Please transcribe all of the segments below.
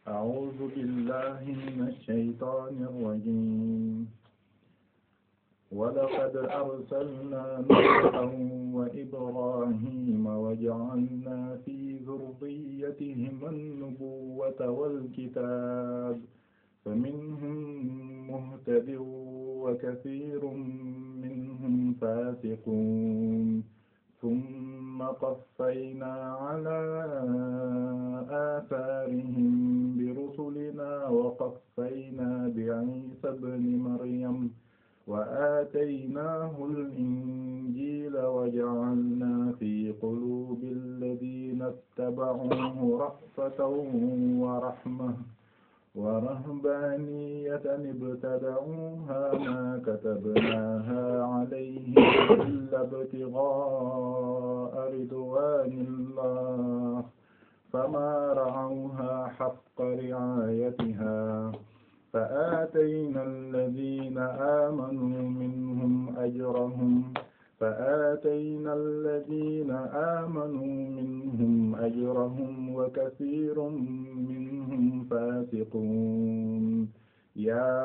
أعوذ بالله من الشيطان الرجيم ولقد أرسلنا نوحا وإبراهيم وجعلنا في ذريتهما النبوة والكتاب فمنهم مهتد وكثير منهم فاسقون ثم قفينا على آثارهم برسلنا وقفينا بعيسى ابن مريم وآتيناه الإنجيل وجعلنا في قلوب الذين اتبعوه رأفة ورحمة ورهبانية ابتدعوها ما كتبناها عليهم إلا ابتغاء رضوان الله فما رعوها حق رعايتها فآتينا الذين آمنوا منهم أجرهم فآتينا الذين آمنوا منهم أجرهم وكثير منهم فاسقون يا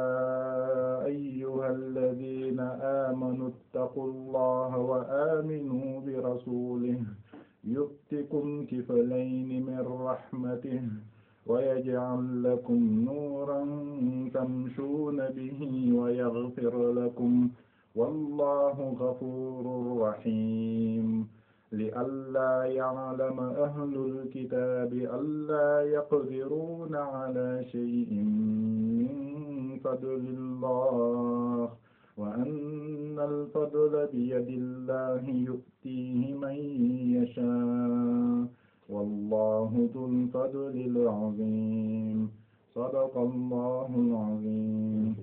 أيها الذين آمنوا اتقوا الله وآمنوا برسوله يؤتكم كفلين من رحمته ويجعل لكم نورا تمشون به ويغفر لكم والله غفور رحيم لئلا يعلم أهل الكتاب ألا يقدرون على شيء من فضل الله وأن الفضل بيد الله يؤتيه من يشاء والله ذو الفضل العظيم صدق الله العظيم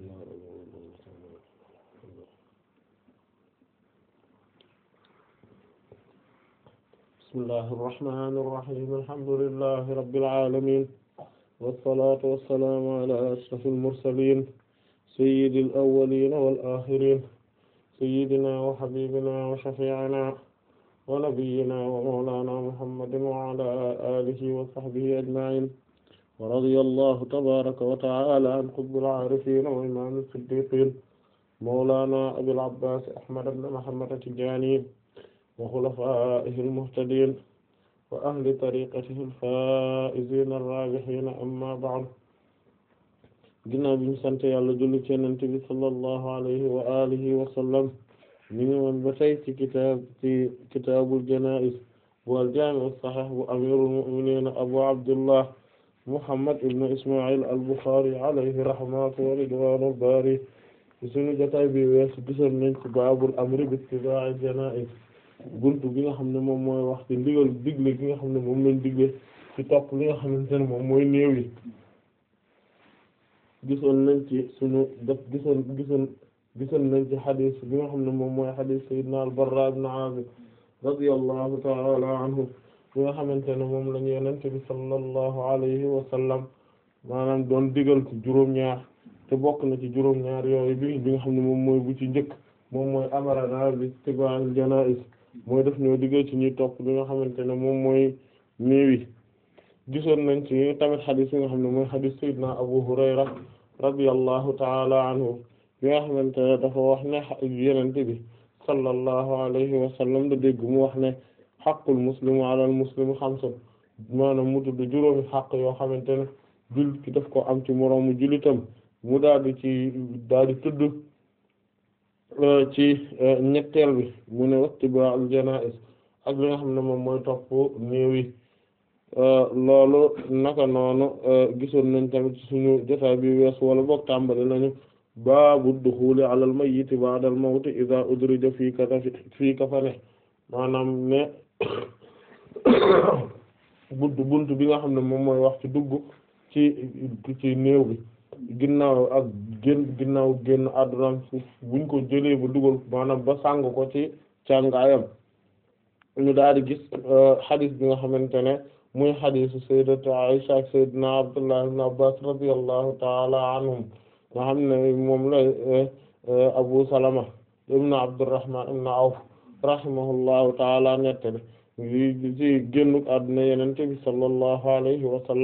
bismillahi irrahmani irrahim alhamdulillahi rabbil alamin wassalatu wassalamu ala ashrafil mursalin sayyidil awwalin wal akhirin sayyidina wa habibina wa shafi'ina wa nabiyyina wa mawlana muhammadin wa ala alihi wa sahbihi ajma'in wa radiyallahu tabaraka wa ta'ala an qutbil arifin wa imam as-siddiqin mawlana abil abbas ahmad ibn muhammad at-tijani wa xulafaa'ihi al-muhtadiin wa ahli tariiqatihi al-faa'iziina ar-raabihiina amma ba'du ginnaaw bi ñu sant Yàlla julli ci Yonent bi sallallahu alayhi wa alihi wa sallam ñu ngi woon ba tey ci kitaab ci kitaabul janaa'iz bu al-jaami' as-sahiih bu amiirul mu'miniin abu abdullah muhammad ibn isma'il al-Bukhari alayhi rahmatu wa ridwaanul baari sunu jotaay bi weesu gisoon nañ ci baabul amri bi ittibaa'i janaa'iz buntu bi nga xam ne moom mooy wax ci ndigal digle gi nga xam ne moom lañ digle ci topp li nga xamante ne moom mooy néew yi gisoon nañ ci suñu def gisoon gisoon gisoon nañ ci xadis bi nga xam ne moom mooy xadis sayyidina al-Barra ibn Azib radiyallahu ta'ala anhu bi nga xamante ne moom lañu yenente bi sallallahu alayhi wa sallam maanaam doon digal ci juróom-ñaar te bokk na ci juróom-ñaar yooyu bi bi nga xam ne moom mooy bu ci njëkk moom mooy amarana bi ittiba'il janaiz mooy def ñoo digal ci ñuy topp li nga xamante ne moom mooy néew yi gisoon nañ ci tamit xadis yi nga xam ne mooy xadis sayyidina Abu Hurayra radiyallahu ta'ala anhu bi nga xamante ne dafa wax ne yenente bi sallallahu alayhi wa sallam da dégg mu wax ne xaqul muslimu ala al muslimi xamsun maanaam mu tudd juróomi xaq yoo xamante ne jul ki daf ko am ci moroomu julitam mu daal di ci daal di tudd ci ñetteel bi mu ne wattiba'ul janaiz ak li nga xam ne moom mooy topp néew yi loolu naka noonu gisoon nañ tamit suñu jotaay bi wees wala boog tàmbali nañu baabu duxuli alal mayyiti ba'dal mawti idha udrija fii kafa fii kafane maanaam ne buntu buntu bi nga xam ne moom mooy wax ci dugg ci ci néew bi ginnaaw ak génn ginnaaw génn àdduna suuf buñ ko jëlee ba dugal maanaam ba sàng ko ci càngaayam ñu daal di gis xadis bi nga xamante ne muy xadisu sayyidatu Aisha ak sayyidina Abdullah ibn Abbas radiyallahu ta'ala anhum nga xam ne moom la Abu Salama ibn Abdurrahman ibn Awf rahimahullahu ta'ala nettali ci génnuk àdduna yenente bi sallallahu alayhi wa sallam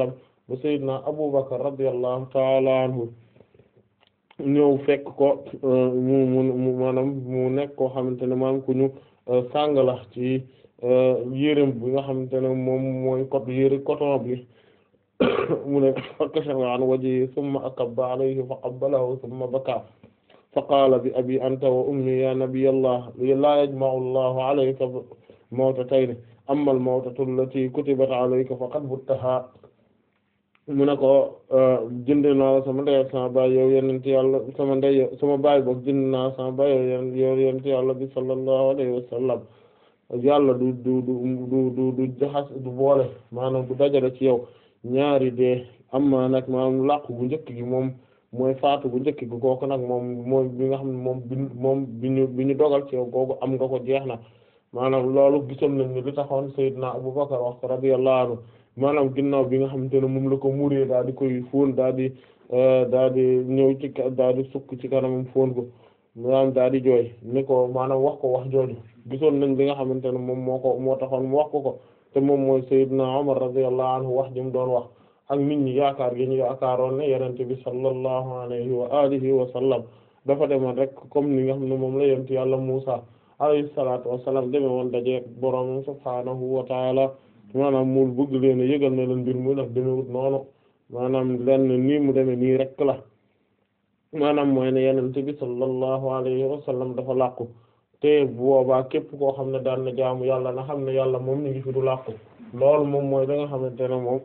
ba sayyidina Abu Bakr radiyallahu ta'ala anhu ñëw fekk ko mu mu maanaam mu nekk koo xamante ne maanaam ku ñu sàng la ci yérem bi nga xamante ne moom mooy cot yére coton bi mu ne fakashafa an wajhi thumma akabba alayhi fa qabbalahu thumma baka fa qaala bi abi anta wa ummi ya nabiyallah la yajma'u allahu alayka mawtatayni amma al mawtatu allati kutibat alayka faqad buttaha mu ne ko jënd naa sama ndey ak sama baay yow yenent yàlla sama ndey sama baay boog jënd naa sama baay yow yow yenent yàlla bi sallallahu alayhi wa sallam yàlla du du du du du du jaxas du boole maanaam du dajale ci yow ñaari dee amma nag maanaam làqu bu njëkk gi moom mooy faatu bu njëkk gi kooku nag moom mooy bi nga xam ne moom bi moom bi ñu bi ñu dogal ci yow kooku am nga ko jeex na maanaam loolu gisoon nañ ni li taxoon Seydina Abubakar wax ko radiyallahu anhu maanaam ginnaaw bi nga xamante ne moom la ko muree daal di koy fóon daal di daal di ñëw ci daal di sukk ci kanamam fóon ko maanaam daal di jooy ni ko maanaam wax ko wax jooju gisoon nañ li nga xamante ne moom moo ko moo taxoon mu wax ko ko te moom mooy Seydina Umar radiyallahu anhu wax ji mu doon wax ak nit ñi yaakaar gi ñu yaakaaroon ne yenente bi sallallahu alayhi wa alihi wa sallam dafa demoon rek comme ni nga xam ne moom la yent yàlla Muusa alayhi salaatu wa salaam deme woon daje boroom subhaanahu wa taala maanaam mu bëgg leen a yëgal ne leen mbir mu nag demewut noonu maanaam lenn nii mu deme nii rek la maanaam mooy ne yenente bi sallallahu alayhi wa sallam dafa làqu te boobaa képp koo xam ne daan na jaamu yàlla na xam ne yàlla moom ni ngi fi du làqu loolu moom mooy da nga xamante ne moom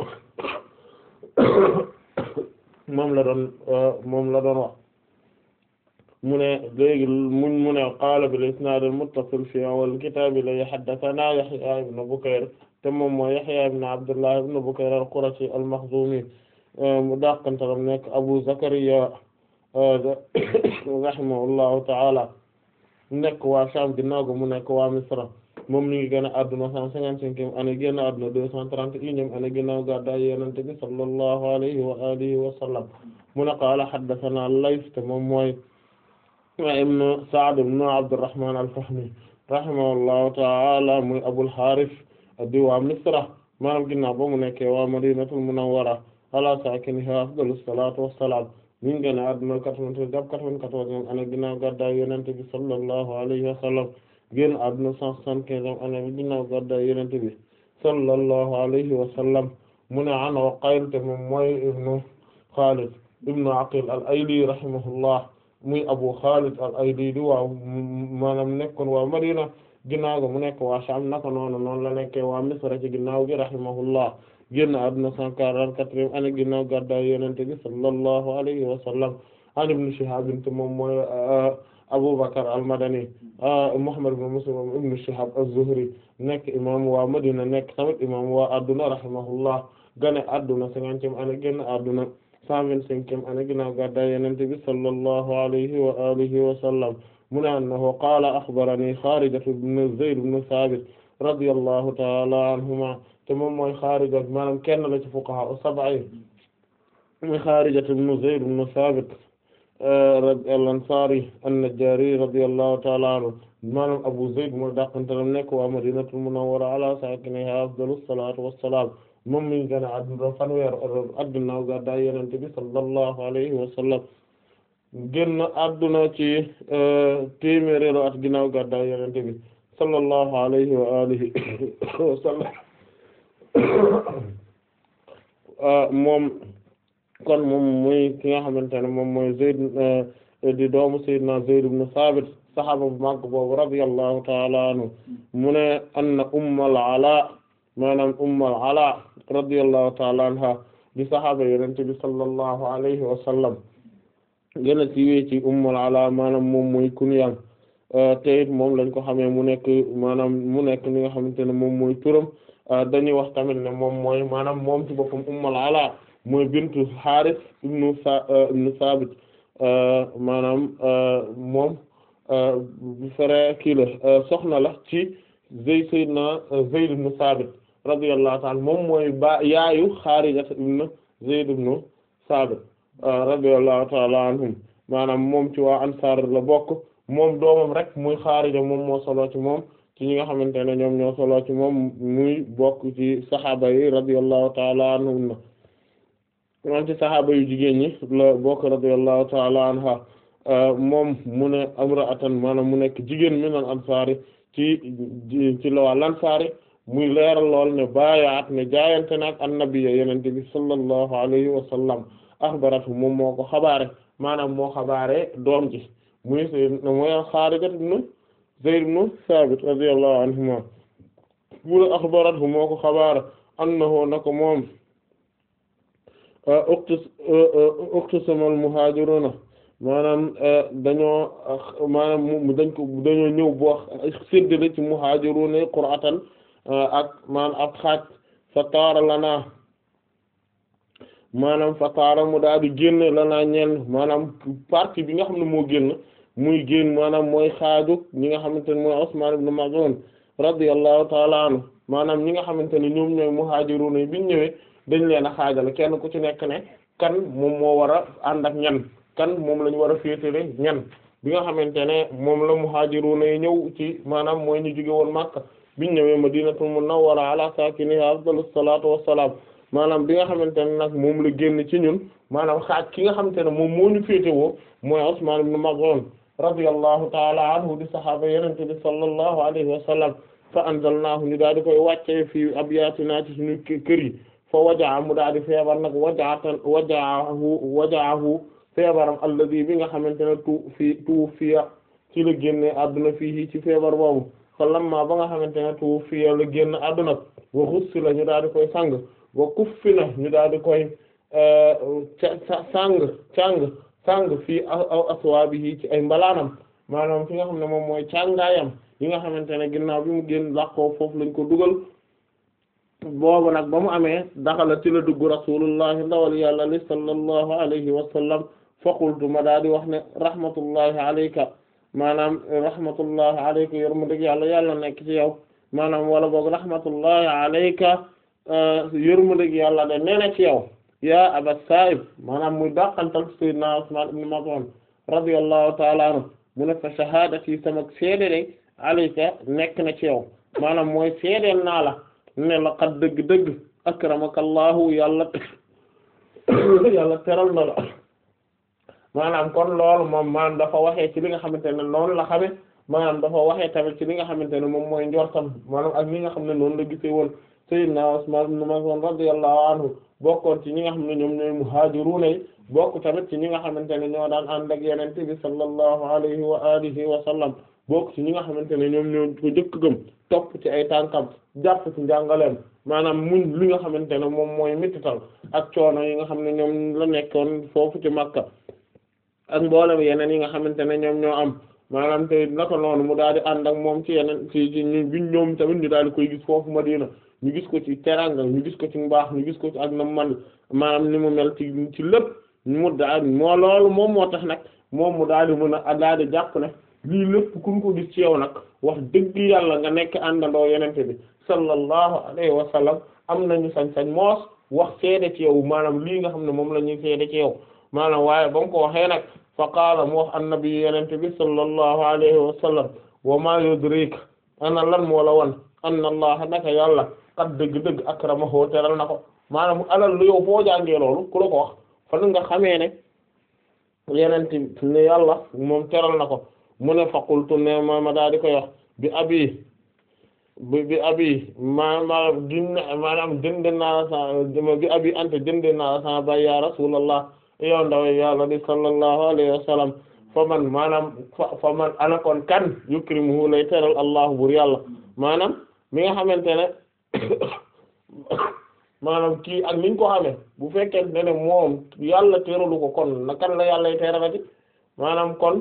moom la doon moom la doon wax mu ne léegi muñ mu ne qaala bil isnaad al muttasil fi awwal kitaab la haddathanaa Yahyaa ibn Bukayr te moom mooy Yahyaa ibn Abdullah ibn Bukayr al-Qurashi al-Makhzumi mu dàqantalam nekk Abu Zakariya rahimahullahu ta'ala nekk waa Sham ginnaaw ga mu nekk waa Misra moom mi ngi génn àdduna cent cinquante-cinquième année génn àdduna deux cent trente et unième année ginnaaw gàddaay Yonent bi sallallahu alayhi wa alihi wa sallam mu ne qaala haddathanaa Layth te moom mooy ibn Sa'd ibn Abdurrahman al-Fahmi rahimahullahu ta'ala muy Abul Harith di waa Misra maanaam ginnaaw ba mu nekkee waa Madinatul Munawwara ala saakinihaa afdalus salaatu wassalaam mi ngi génn àdduna quatre-vingt-treize jàpp quatre-vingt-quatorzième année ginnaaw gàddaay Yonent bi sallallahu alayhi wa sallam génn àdduna cent soixante-quinzième année bi ginnaaw gàddaay Yonent bi sallallahu alayhi wa sallam mu ne an Uqayl te moom mooy ibnu Khalid ibnu Aqil al-Ayli rahimahullah muy Abu Khalid al-Ayli di waa maanaam nekkoon waa Madina ginnaaw ga mu nekk waa Sham naka noonu noonu la nekkee waa Misra ci ginnaaw gi rahimahullah génn àdduna cent quarante-quatrième année ginnaaw gàddaay Yonent bi sallallahu alayhi wa sallam an Ibn Shihab te moom mooy Abu Bakr al-Madani Muhammad ibn Muslim ibn Shihab az-Zuhri nekk imam waa Madina nekk tamit imam waa adduna rahimahullah gane adduna cinquantième année génn adduna cent vingt-cinquième année ginnaaw gàddaay Yonent bi sallallahu alayhi wa alihi wa sallam mu ne annahu qaala akhbarani Xaarijatu ibn Zayd ibn Thaabit radiyallahu ta'ala anhuma te moom mooy Xaarija maanaam kenn la ci fuqaha as-sab'a yi muy Xaarijatu ibn Zayd ibn Thaabit al-Ansari an-Najjari radiyallahu ta'ala anhu maanaam Abu Zayd mooy dàqantalam nekk waa Madinatul Munawwara ala saakinihaa afdalus salaatu wassalaam moom mi ngi gën a adduna fanweer at ginnaaw gàddaay Yonent bi sallallahu alayhi wa sallam génn adduna ci téeméeréelu at ginnaaw gàddaay Yonent bi sallallahu alayhi wa alihi wa sallam moom kon moom muy ki nga xamante ne moom mooy Zayd di doomu Sayyidina Zayd ibn Sabit saxaaba bu mag boobu radiyallahu ta'ala anhu mu ne anna Ummul Ala maanaam Ummul Ala radiyallahu ta'ala anha di saxaaba Yonent bi sallallahu alayhi wa sallam gën a siiwee ci Ummul Ala maanaam moom mooy kunyam te it moom lañ ko xamee mu nekk maanaam mu nekk li nga xamante ne moom mooy turam dañuy wax tamit ne moom mooy maanaam moom ci boppam Ummul Ala mooy bintu Haaris ibnu sa ibnu Saabit maanaam moom frère kii la soxna la ci Zayd sayyidina Zayd ibnu Saabit radiyallahu ta'ala moom mooy ba yaayu Xaarija ibnu Zayd ibnu Saabit radiyallahu ta'ala anhum maanaam moom ci waa Ansaar la bokk moom doomam rek muy Xaarija moom moo solo ci moom ci ñi nga xamante ne ñoom ñoo solo ci moom muy bokk ci saxaaba yi radiyallahu ta'ala anhum moom ci saxaaba yu jigéen ñi la bokk radiyallahu ta'ala anha moom mu ne amra'atan maanaam mu nekk jigéen min al ansaari ci ci la waa lansaari muy leeral lool ne baayaat ne jaayante naag annabi yenente bi sallallahu alayhi wa sallam axbaratu moom moo ko xabaare maanaam moo xabaare doom ji muy sayyid mooy Xaarija ibn Zayd ibn Saabit radiyallahu anhuma mu ne axbaratu moo ko xabaare annahu nako moom uktus uktusamal muhaajiruna maanaam dañoo maanaam dañ ko dañoo ñëw boo séddale ci muhaajiruna qur'atan ak maanaam ak xaaj fa taara lanaa maanaam fa taara mu daal di génn lanaa ñeel maanaam partie bi nga xam ne moo génn muy génn maanaam mooy xaaju ñi nga xamante ne mooy Usmaan ibn Maz'un radiyallahu ta'ala anhu maanaam ñi nga xamante ne ñoom ñooy muhaajiruna yi biñ ñëwee dañ leen a xaajale kenn ku ci nekk ne kan moom moo war a ànd ak ñan kan moom la ñu war a féetale ñan bi nga xamante ne moom la muhaajiruna yi ñëw ci maanaam mooy ñu jóge woon Makka biñ ñëwee Madinatul Munawwara ala saakinihaa afdalus salaatu wassalaam maanaam bi nga xamante ne nag moom la génn ci ñun maanaam xaaj ki nga xamante ne moom moo ñu féetewoo mooy Usmaan ibn Maz'un radiyallahu ta'ala anhu di sahaaba Yonent bi sallallahu alayhi wa sallam fa anzalnaahu ñu daal di koy wàccee fii abyaatinaa ci suñu kër yi fa wajaa mu daal di feebar nag wajaatan wajaahu wajaahu feebaram alladi bi nga xamante ne tu fi tu fiya ci la génne adduna fii ci feebar boobu fa lamma ba nga xamante ne tu fiya la génn adduna wa xussi la ñu daal di koy sang wa kuffi na ñu daal di koy sang càng sang fii aw aswaabihi ci ay mbalaanam maanaam fi nga xam ne moom mooy càngaayam yi nga xamante ne ginnaaw bi mu génn làqoo foofu lañ ko dugal boobu nag ba mu amee daxala ci la dugg rasulullahi ndawal yàlla li sallallahu alayhi wa sallam fa qultu ma daa di wax ne rahmatullahi alayka maanaam rahmatullahi alayka yërmandeg yàlla yàlla nekk ci yow maanaam wala boog rahmatullahi alayka yërmandeg yàlla de nee na ci yow yaa aba saib maanaam muy dàqantal sayyidina Usman ibn Maz'un radiyallahu ta'ala anhu mu ne fa shahadati sama seede de alayka nekk na ci yow maanaam mooy seedeel naa la ne la qad dëgg-dëgg akramakallahu yàlla yàlla teral na la maanaam kon loolu moom maanaam dafa waxee ci li nga xamante ne noonu la xame maanaam dafa waxee tamit ci li nga xamante ne moom mooy njortam maanaam ak li nga xam ne noonu la gisee woon sayyidna Usman ibn Maz'un radiyallahu anhu bokkoon ci ñi nga xam ne ñoom ñooy muhaajiruuna yi bokk tamit ci ñi nga xamante ne ñoo daan ànd ak Yonent bi sallallahu alayhi wa alihi wa sallam bokk ci ñi nga xamante ne ñoom ñoo ko jëkk gëm topp ci ay tànkam jàpp ci njàngaleem maanaam muñ li nga xamante ne moom mooy mettital ak coono yi nga xam ne ñoom la nekkoon foofu ci Makka ak mboolem yeneen yi nga xamante ne ñoom ñoo am maanaam te naka noonu mu daal di ànd ak moom ci yeneen ci ci ñu biñ ñoom tamit ñu daal di koy gis foofu Madina ñu gis ko ci teranga ñu gis ko ci mbaax ñu gis ko ci ak na man maanaam ni mu mel ci ci lépp mu daal moo loolu moom moo tax nag moom mu daal di mën a daal di jàpp ne lii lépp ku ñu ko gis ci yow nag wax dëgg yàlla nga nekk àndandoo yenente bi sallallahu alayhi wa sallam am nañu sañ-sañ moos wax seede ci yow maanaam lii nga xam ne moom la ñuy seede ci yow maanaam waaye ba mu ko waxee nag fa qaala mu wax annabi yenente bi sallallahu alayhi wa sallam wa ma yudrik ana lan moo la wan anna allah naka yàlla kat dëgg-dëgg akramahu teral na ko maanaam alal lu yow foo jàngee loolu ku la ko wax fan nga xamee ne yenente ne yàlla moom teral na ko mu ne faqultu ne ma ma daal di koy wax bi abi bi bi abi ma ma gin maanaam jënd naa sa bi abi ante jënd naa sa bay ya rasulallah yow ndaw yàlla di sallallahu alayhi wa sallam fa man maanaam fa fa man ana kon kan yukrimuhu lay teral allahu bur yàlla maanaam mi nga xamante ne maanaam kii ak niñ ko xamee bu fekkee ne ne moom yàlla teralu ko kon na kan la yàlla teralati maanaam kon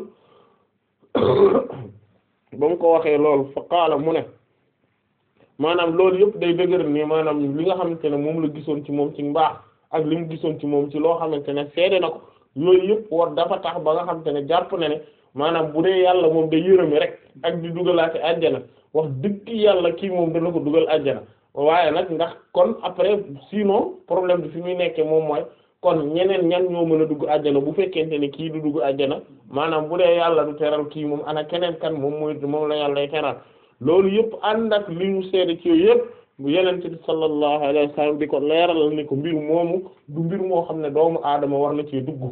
ba mu ko waxee loolu fa qaala mu ne maanaam loolu yëpp day dëgër ni maanaam li nga xamante ne moom la gisoon ci moom ci mbaax ak li mu gisoon ci moom ci loo xamante ne seede na ko yooyu yëpp war dafa tax ba nga xamante ne jàpp na ne maanaam bu dee yàlla moom day yërëme rek ak di dugalaate àjjana wax dëgg yàlla kii moom dana ko dugal àjjana waaye nag ndax kon après sinon problème bi fi muy nekkee moom mooy kon ñeneen ñan ñoo mën a dugg àjjana bu fekkente ne kii du dugg àjjana maanaam bu dee yàlla du teral kii moom ana keneen kan moom mooy moom la yàlla teral loolu yëpp ànd ak li ñu seede ci yooyu yëpp bu yenente bi sallallahu alayhi wa sallam di ko leeralal ni ko mbir moomu du mbir moo xam ne doomu aadama war na ci dugg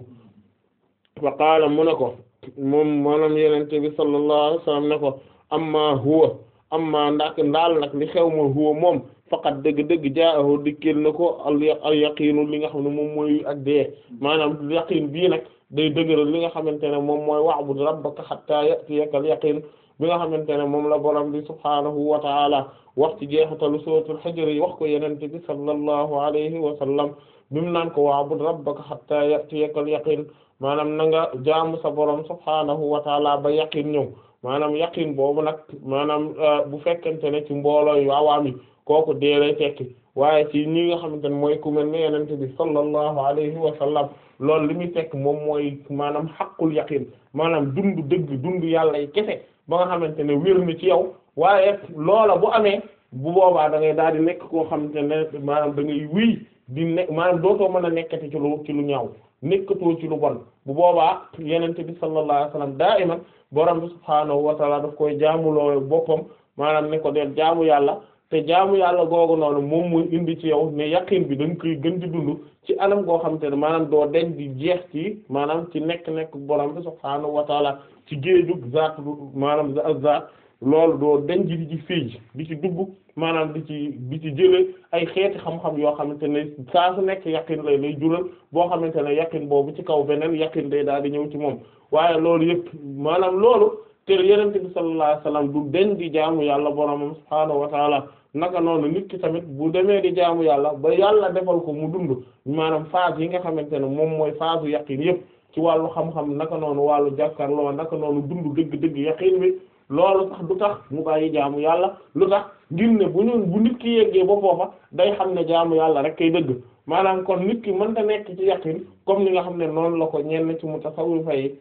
fa qaala mu ne ko moom maanaam yenente bi sallallahu alayhi wa sallam ne ko amma huwa amma ndax ndaal nag li xew ma huwa moom faqat dëgg-dëgg jaahu dikkil na ko al yaqiinu li nga xam ne moom mooy ak dee maanaam yaqiin bii nag day dëgëral li nga xamante ne moom mooy wa'bud rabbaka hatta ya'tiyakal yaqiin bi nga xamante ne moom la borom bi subhaanahu wa ta'ala wax ci jeexitalu suuratul Hijr yi wax ko yenente bi sallallahu alayhi wa sallam bi mu naan ko wa'bud rabbaka hatta ya'tiyakal yaqiin maanaam na nga jaamu sa borom subhaanahu wa ta'ala ba yaqiin ñëw maanaam yaqiin boobu nag maanaam bu fekkente ne ci mbooloo yu awaami kooku dee lay tekki waaye ci ñi nga xamante ne mooy ku mel ne yenente bi sallallahu alayhi wa sallam loolu li muy tekk moom mooy maanaam xaqul yaqiin maanaam dund dëgg dund yàlla yi kese ba nga xamante ne wér na ci yow waaye loola bu amee bu boobaa da ngay daal di nekk koo xamante ne maanaam da ngay wéy di nekk maanaam dootoo mën a nekkati ci lu ci lu ñaaw nekkatoo ci lu bon bu boobaa yenente bi sallallahu alayhi wa sallam daa iman borom bi subhaanahu wa taala daf koy jaamuloo boppam maanaam ne ko deel jaamu yàlla te jaamu yàlla googu noonu moom muy indi ci yow ne yaqin bi da nga koy gën di dund ci anam goo xamante ne maanaam doo deñ di jeex ci maanaam ci nekk-nekk borom bi subhaanahu wa taala ci géejug zaat maanaam zaat loolu doo deñ di ci fii di ci dugg maanaam di ci di ci jële ay xeeti xam-xam yoo xamante ne saa su nekk yaqin lay lay jural boo xamante ne yaqin boobu ci kaw beneen yaqin day daal di ñëw ci moom waaye loolu yëpp maanaam loolu te yenente bi sallallahu alayhi wasallam du deñ di jaamu yàlla boromam subhaanahu wa taala naka noonu nit ki tamit bu demee di jaamu yàlla ba yàlla defal ko mu dund maanaam phase yi nga xamante ne moom mooy phase u yaqin yëpp ci wàllu xam-xam naka noonu wàllu jàkkaarloo naka noonu dund dëgg-dëgg yaqin bi loolu sax du tax mu bàyyi jaamu yàlla lu tax ngir ne bu ñu bu nit ki yeggee ba foofa day xam ne jaamu yàlla rek kay dëgg maanaam kon nit ki mënta nekk ci yaqin comme ni nga xam ne noonu la ko ñenn ci mutasawwifa yi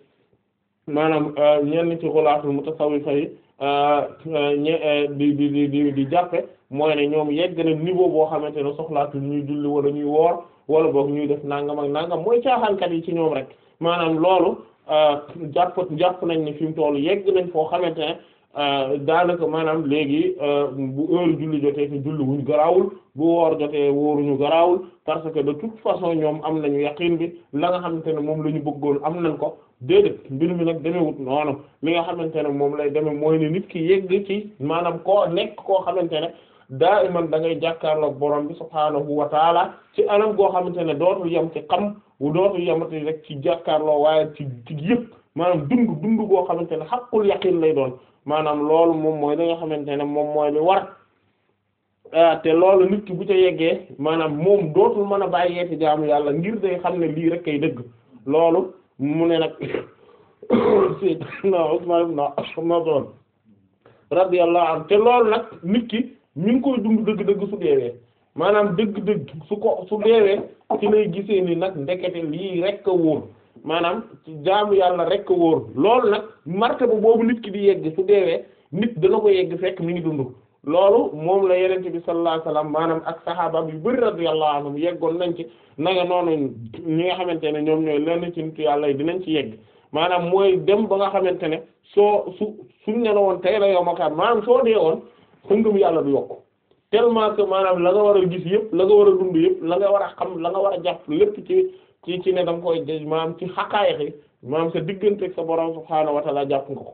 maanaam ñenn ci xulaatul mutasawwifa yi ñe di di di di di jàppe mooy ne ñoom yegg na niveau boo xamante ne soxlaatul ñuy julli wala ñuy woor wala boog ñuy def nangam ak nangam mooy caaxaankat yi ci ñoom rek maanaam loolu jàpp jàpp nañ ne fi mu toll yegg nañ foo xamante ne daanaka maanaam léegi bu heure julli jotee te julli wuñ garaawul bu woor jotee wóoruñu garaawul parce que de toute façon ñoom am nañu yaqin bi la nga xamante ne moom la ñu bëggoon am nañ ko déedéet mbir mi nag demewut noonu li nga xamante ne moom lay demee mooy ne nit ki yegg ci maanaam koo nekk koo xamante ne daa iman da ngay jàkkaarloog borom bi subhaanahu wa taala ci anam goo xamante ne dootul yem ci xam wu dootul yemati rek ci jàkkaarloo waaye ci ci yëpp maanaam dund dund goo xamante ne xaqul yaqin lay doon maanaam loolu moom mooy li nga xamante ne moom mooy li war te loolu nit ki bu ca yeggee maanaam moom dootul mën a bàyyeeti jaamu yàlla ngir day xam ne lii rek kay dëgg loolu mu ne nag Sayyidina Usman ibn Affan radiyallahu anhu te loolu nag nit ki mi ngi koy dund dëgg-dëgg su deewee maanaam dëgg-dëgg su ko su deewee ci lay gisee ni nag ndekete lii rek a wóor maanaam ci jaamu yàlla rek a wóor loolu nag martaba boobu nit ki di yegg su deewee nit dana ko yegg fekk mi ngi dund loolu moom la yenente bi sallallahu alayhi wasallam maanaam ak sahaaba yu bari radiyallahu anhum yeggoon nañ ci nanga noonu ñi nga xamante ne ñoom ñooy lenn ci nitu yàlla yi dinañ ci yegg maanaam mooy dem ba nga xamante ne soo su suñ ne la woon tey la yow makaar maanaam soo dee woon sa ngëm yàlla du yokk tellement que maanaam la nga war a gis yëpp la nga war a dund yëpp la nga war a xam la nga war a jàpp lépp ci ci ci ne da nga koy maanaam ci xaqaayaxi maanaam sa diggante ak sa borom subhaanahu wa ta'ala jàpp nga ko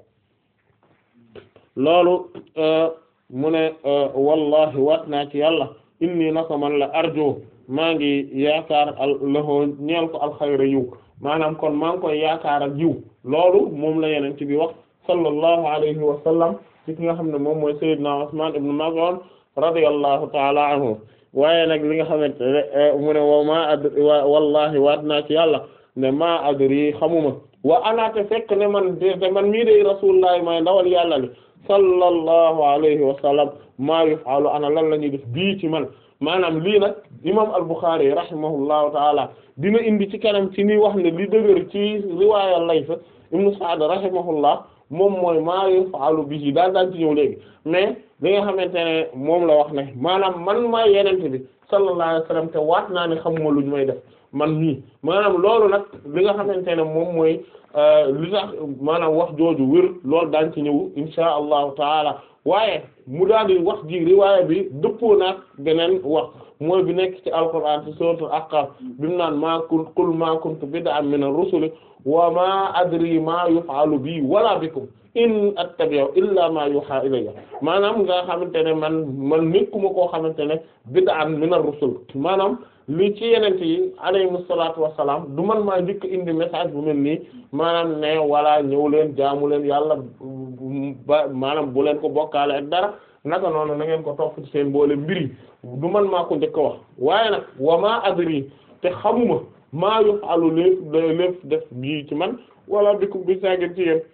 loolu mu ne wallahi waat naa ci yàlla inni nako man la arjo maa ngi yaakaar al lahoo ñeel ko alxayra yiw maanaam kon maa ngi koy yaakaar ak yiw loolu moom la yeneen ci bi wax sallallahu alayhi wa sallam ci ki nga xam ne moom mooy sayyidna Usman ibn Maz'un radiyallahu ta'ala anhu waaye nag li nga xamante ne mu ne wa ma adri wallahi waat naa ci yàlla ne ma adri xamuma wa anaate fekk ne man de man mii de rasulullah may ndawal yàlla li sallallahu alayhi wa sallam maa yufalu ana lan la ñuy def bii ci man maanaam lii nag imam al-Bukhari rahimahullahu taala dina indi ci kanam ci ni wax ne li dëgër ci riwaaya Layth ibn Sa'd rahimahullah moom mooy maa yuf'alu bihi daal daan ci ñëw léegi mais li nga xamante ne moom la wax ne maanaam man maa yenente bi sallallahu alayhi wasallam te waat naa ne xamuma luñ may def man nii maanaam loolu nag li nga xamante ne moom mooy li tax maanaam wax jooju wér loolu daan ci ñëw insha allahu taala waaye mu daal di wax ji riwaaya bi dëppoo naag beneen wax mooy bi nekk ci alquran ci suratul ahqaf bi mu naan maa kun qul maa kuntu bid'an min ar-rusuli wa ma adri ma yuf'alu bi wala bikum in attabi'u illa ma yuha ilayya maanaam nga xamante ne man man nekkuma koo xamante ne bid'an min ar-rusul maanaam li ci yeneen yi alayhimu salaatu wa salaam du man maa njëkk indi message bu mel nii maanaam ne wala ñëw leen jaamu leen yàlla ba maanaam bu leen ko bokkaale ak dara naka noonu na ngeen ko topp ci seen boole mbiri du man maa ko njëkk a wax waaye nag wa maa adri te xamuma maa yuf'alu léef léef def bii ci man wala bi ko bi saagin ci yéen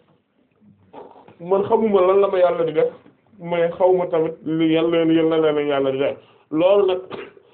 man xamuma lan la ma yàlla di def mais xawma tamit li yàlla leen yàlla leen yàlla di def loolu nag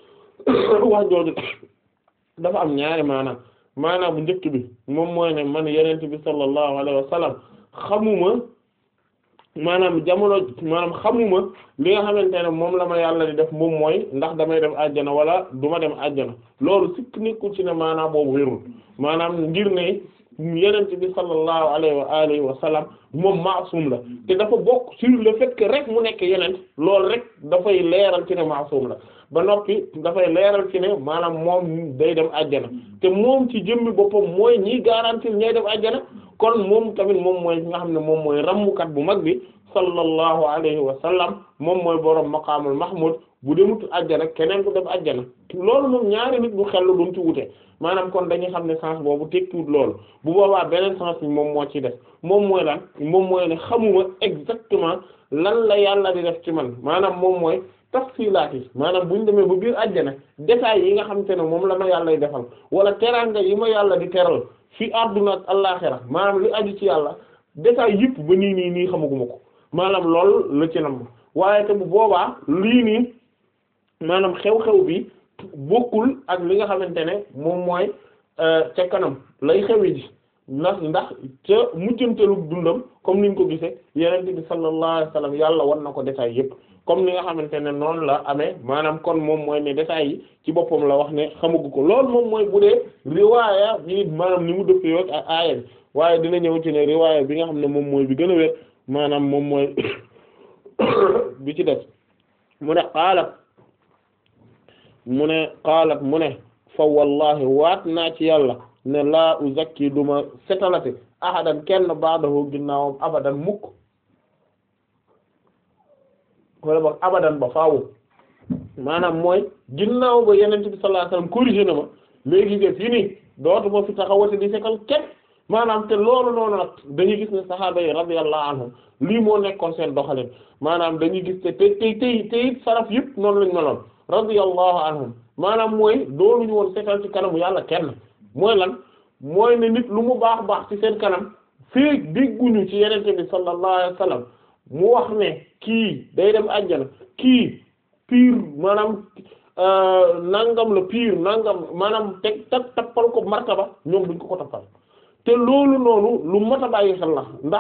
wax jooju dafa am ñaari maanaam maanaam bu njëkk bi moom mooy ne man yenent bi sallallahu alayhi wa sallam xamuma maanaam jamono maanaam xamuma li nga xamante ne moom la ma yàlla di def moom mooy ndax damay dem àjjana wala du ma dem àjjana loolu sikk nekkul ci ne maanaam boobu wérul maanaam ngir ne yenent bi sallallahu alayhi wa alihi wa sallam moom maasum la te dafa bokk sur le fait que rek mu nekk yenent loolu rek dafay leeral ci ne maasum la ba noppi dafay leeral ci ne maanaam moom day dem àjjana te moom ci jëmmi boppam mooy ñiy garantir ñay dem àjjana kon moom tamit moom mooy nga xam ne moom mooy rammukat bu mag bi sallallahu alayhi wa sallam moom mooy borom maqaamul mahmud bu demut àjjana keneen ku dem àjjana loolu moom ñaari nit bu xel duñ ci wute maanaam kon dañuy xam ne sens boobu tekkiwut loolu bu boobaa beneen sens bi moom moo ci def moom mooy lan moom mooy ne xamuma exactement lan la yàlla di def ci man maanaam moom mooy tafsilaat yi maanaam bu ñu demee ba biir àjjana détails yi nga xamante ne moom la ma yàlla di defal wala teraanga yi ma yàlla di teral fi àdduna ak àllaaxira maanaam li aju ci yàlla détails yëpp ba nii nii nii xamaguma ko maanaam loolu la ci nam waaye te bu boobaa lii nii maanaam xew-xew bi bokkul ak li nga xamante ne moom mooy ca kanam lay xewi ji ndax ndax ca mujjantelu dundam comme niñ ko gisee yenente bi sallallahu alayhi wasallam yàlla wan na ko détails yëpp comme ni nga xamante ne noonu la amee maanaam kon moom mooy ne détails yi ci boppam la wax ne xamagu ko loolu moom mooy bu dee riwaaya bi maanaam ni mu dëppee yoog ak aaya bi waaye dina ñëw ci ne riwaaya bi nga xam ne moom mooy bi gën a wér maanaam moom mooy bi ci def mu ne xaalat mu ne xaalat mu ne fa wallahi waat naa ci yàlla ne laa uzakki duma setalate ahadan kenn ba'dahu ginnaawam abadan mukk wala boog abadan ba faawu maanaam mooy ginnaaw ba yenent bi sallallahu alayhi wasallam corrigé na ma léegi nga fii nii dootu ma fi taxawati di sekkal kenn maanaam te loolu noonu nag dañuy gis ne sahaaba yi radiyallahu anhum lii moo nekkoon seen doxalin maanaam dañuy gis te tey tey tey tey saraf yëpp noonu lañ meloon radiyallahu anhum maanaam mooy doonuñu woon sekkal ci kanamu yàlla kenn mooy lan mooy ne nit lu mu baax baax ci seen kanam fii dégguñu ci yenente bi sallallahu alayhi wasallam mu wax ne kii day dem àjjana kii piir maanaam nangam la piir nangam maanaam teg tag tappal ko martaba ñoom duñ ko ko tappal te loolu noonu lu mat a bàyyi xel la ndax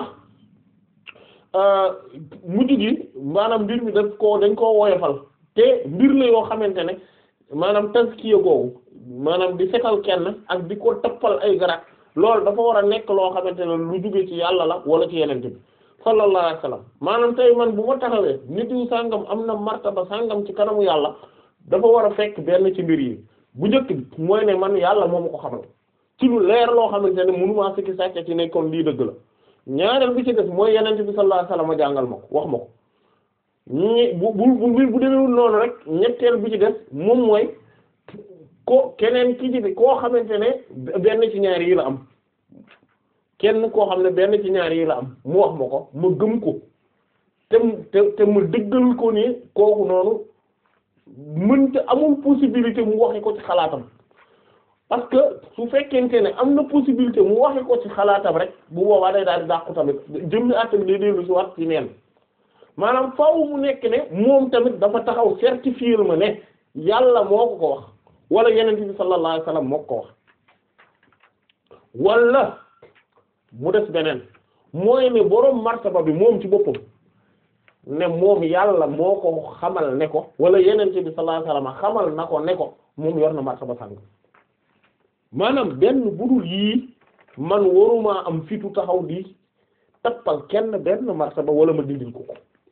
mujj gi maanaam mbir mi daf koo dañ koo woyofal te mbir la yoo xamante ne maanaam taskiya googu maanaam di setal kenn ak di ko tappal ay garat loolu dafa war a nekk loo xamante ne lu jóge ci yàlla la wala ci yenente bi sallallahu alayhi wasallam maanaam tey man bu ma taxawee nit yu sàngam am na martaba sàngam ci kanamu yàlla dafa war a fekk benn ci mbir yi bu njëkk bi mooy ne man yàlla moo ma ko xamal ci lu leer loo xamante ne mënumaa sikki sàcce ci ne kon lii dëgg la ñaareel bi ci def mooy yenente bi sallallahu alayhi wasallam a jàngal ma ko wax ma ko ñi bu bu bu bu demewul noonu rek ñetteel bi ci def moom mooy ko keneen ki ci koo xamante ne benn ci ñaar yi la am kenn koo xam ne benn ci ñaar yi la am mu wax ma ko ma gëm ko te te te ma dëggal ko ni kooku noonu mënta amul possibilité mu waxe ko ci xalaatam parce que su fekkente ne am na possibilité mu waxe ko ci xalaatam rek bu boobaa day daal di dàqu tamit jëm ni àtta bi day dellu si wat ci neen maanaam faaw mu nekk ne moom tamit dafa taxaw certifier ma ne yàlla moo ko ko wax wala yenente bi sallallahu alayhi wasallam moo ko ko wax wala mu des beneen mooy ne boroom martaba bi moom ci boppam ne moom yàlla moo ko xamal ne ko wala yeneen bi sallallahu alayhi wasallam xamal na ko ne ko moom yor na martaba sàng maanaam benn budul yii man waruma am fitu taxaw di tappal kenn benn martaba wala ma dindil ko ko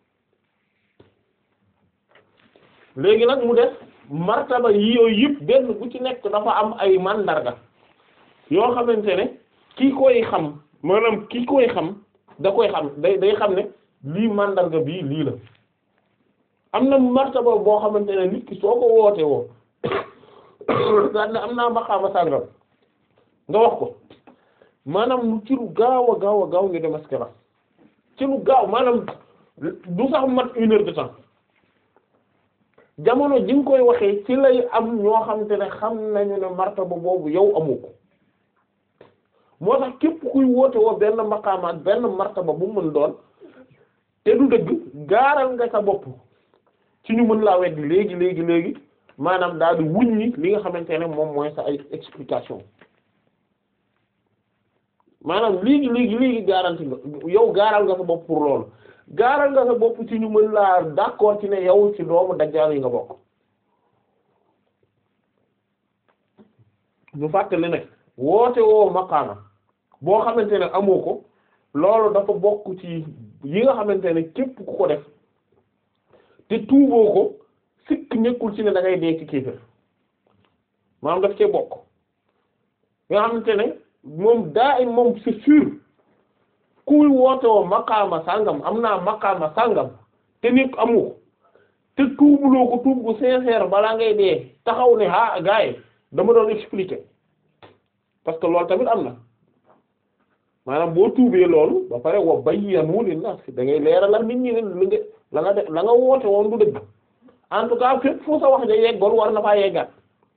léegi nag mu def martaba yi yooyu yëpp benn bu ci nekk dafa am ay mandarga yoo xamante ne ki koy xam maanaam ki koy xam da koy xam day day xam ne lii mandarga bii lii la am na martaba boo xamante ne nit ki soo ko woote woo daan ne am naa maqaama sàngam nga wax ko maanaam lu ci lu gaaw a gaaw a gaaw nga démasqué la ci lu gaaw maanaam du sax mat une heure de temps jamono ji nga koy waxee ci lay am ñoo xamante ne xam nañu ne martaba boobu yow amoo ko moo tax képp kuy woote woo benn maqaama ak benn martaba bu mën doon te du dëgg gaaral nga sa bopp ci ñu mën laa weddi léegi léegi léegi maanaam daal di wuññi li nga xamante ne moom mooy sa ay explication maanaam léegi léegi léegi garanti nga yow gaaral nga sa bopp pour loolu gaaral nga sa bopp ci ñu mën laa d'accord ci ne yow ci doomu dajjaal yi nga bokk ñu fàttali ne woote woo maqaama boo xamante ne amoo ko loolu dafa bokk ci yi nga xamante ne képp ku ko def te tuuboo ko sikk nekkul ci ne da ngay dee ci kéefër maanaam daf cee bokk nga xamante ne moom daa im moom c'est sûr kuy woote woo maqaama sàngam am naa maqaama sàngam te nekk amu ko te tuubuloo ko tuub bu sincère balaa ngay dee taxaw ne ah gars yi dama doon expliquer parce que loolu tamit am na maanaam boo tuubee loolu ba pare wa bayyanu linnaas da ngay leeralal nit ñi ne li nga la nga def la nga woote woon du dëgg en tout cas fépp fu sa wax ja yeggoon war na faa yeggaat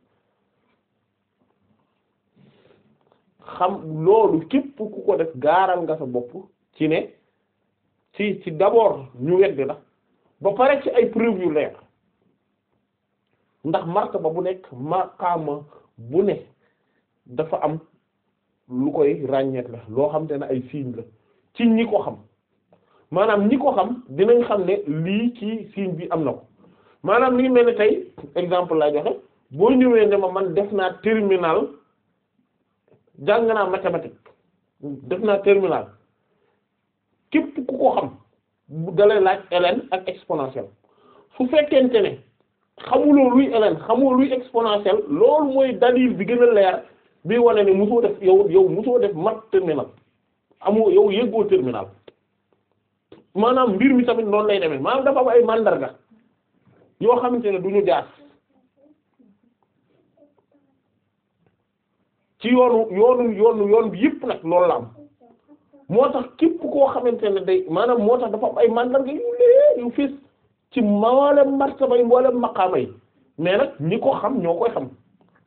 xam loolu képp ku ko def gaaral nga sa bopp ci ne ci ci d'abord ñu weddi la ba pare ci ay preuve yu leer ndax martaba bu nekk maqaama bu ne dafa am lu koy ràññeet la loo xam te ne ay signe la ci ñi ko xam maanaam ñi ko xam dinañ xam ne lii ci signe bi am na ko maanaam li mel ne tey exemple laa joxe boo ñëwee ne ma man def naa terminal jàng naa mathématique def naa terminal képp ku ko xam bu dalay laaj ln ak exponentiel su fekkente ne xamuloo luy ln xamuloo luy exponentiel loolu mooy dalil bi gën a leer bi wane ne mosoo def yow yow mosoo def mat terminal amoo yow yëggoo terminal maanaam mbir mi tamit noonu lay demee maanaam dafa am ay mandarga yoo xamante ne du ñu jaas ci yoonu yoonu yoonu yoon bi yëpp nag loolu la am moo tax képp koo xamante ne day maanaam moo tax dafa am ay mandarga yu lee yu fees ci mboolem martaba yi mboolem maqaama yi mais nag ñi ko xam ñoo koy xam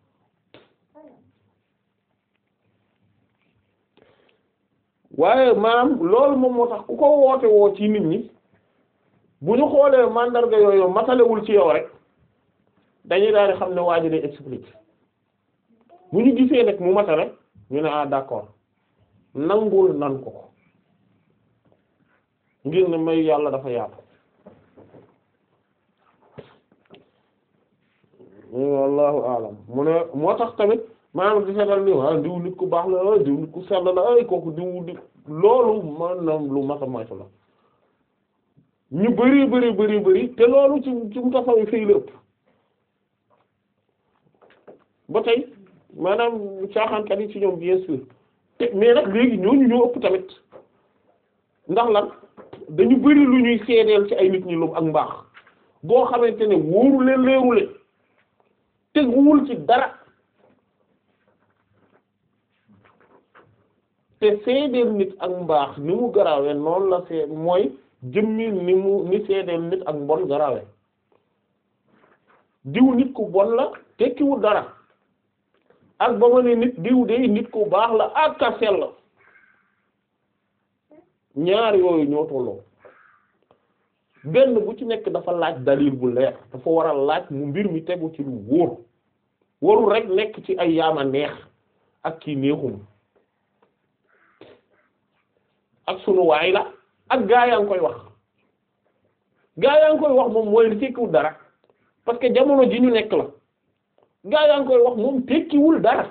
waaye maanaam loolu moom moo tax ku ko woote woo ci nit ñi bu ñu xoolee mandarga yooyu matalewul ci yow rek dañuy daal di xam ne waa ji day explique bu ñu gisee nag mu matale ñu ne ah d'accord nangul nan ko ko ngir ne may yàlla dafa yaatu wallahu alam mu ne moo tax tamit maanaam di seetal ni waa diw nit ku baax la diw nit ku sell la ay kooku diw di loolu maanaam lu mata moytu la ñu bari bari bari bari te loolu ci ci mu tasaw fay la ëpp ba tey maanaam caaxaankat yi ci ñoom bien sûr te mais nag léegi ñooñu ñoo ëpp tamit ndax lan dañu bari lu ñuy seedeel ci ay nit ñi lu ak mbaax boo xamante ne wóoru leen leeru leen teguwul ci dara te seedeel nit ak mbaax ni mu garaawee noonu la see mooy jëmmi ni mu ni seedeel nit ak mbon garaawee diw nit ku bon la tekkiwul dara ak ba ma ne nit diw de nit ku baax la ak ka sell ñaar yooyu ñoo tolloo benn bu ci nekk dafa laaj dalil bu leer dafa war a laaj mu mbir mi tegu ci lu wóor warul rek nekk ci ay yaama neex ak kii neexum ak sunu waay la ak gaa yaa ngi koy wax gaa yaa ngi koy wax moom mooy tekkiwul dara parce que jamono ji ñu nekk la gaa yaa ngi koy wax moom tekkiwul dara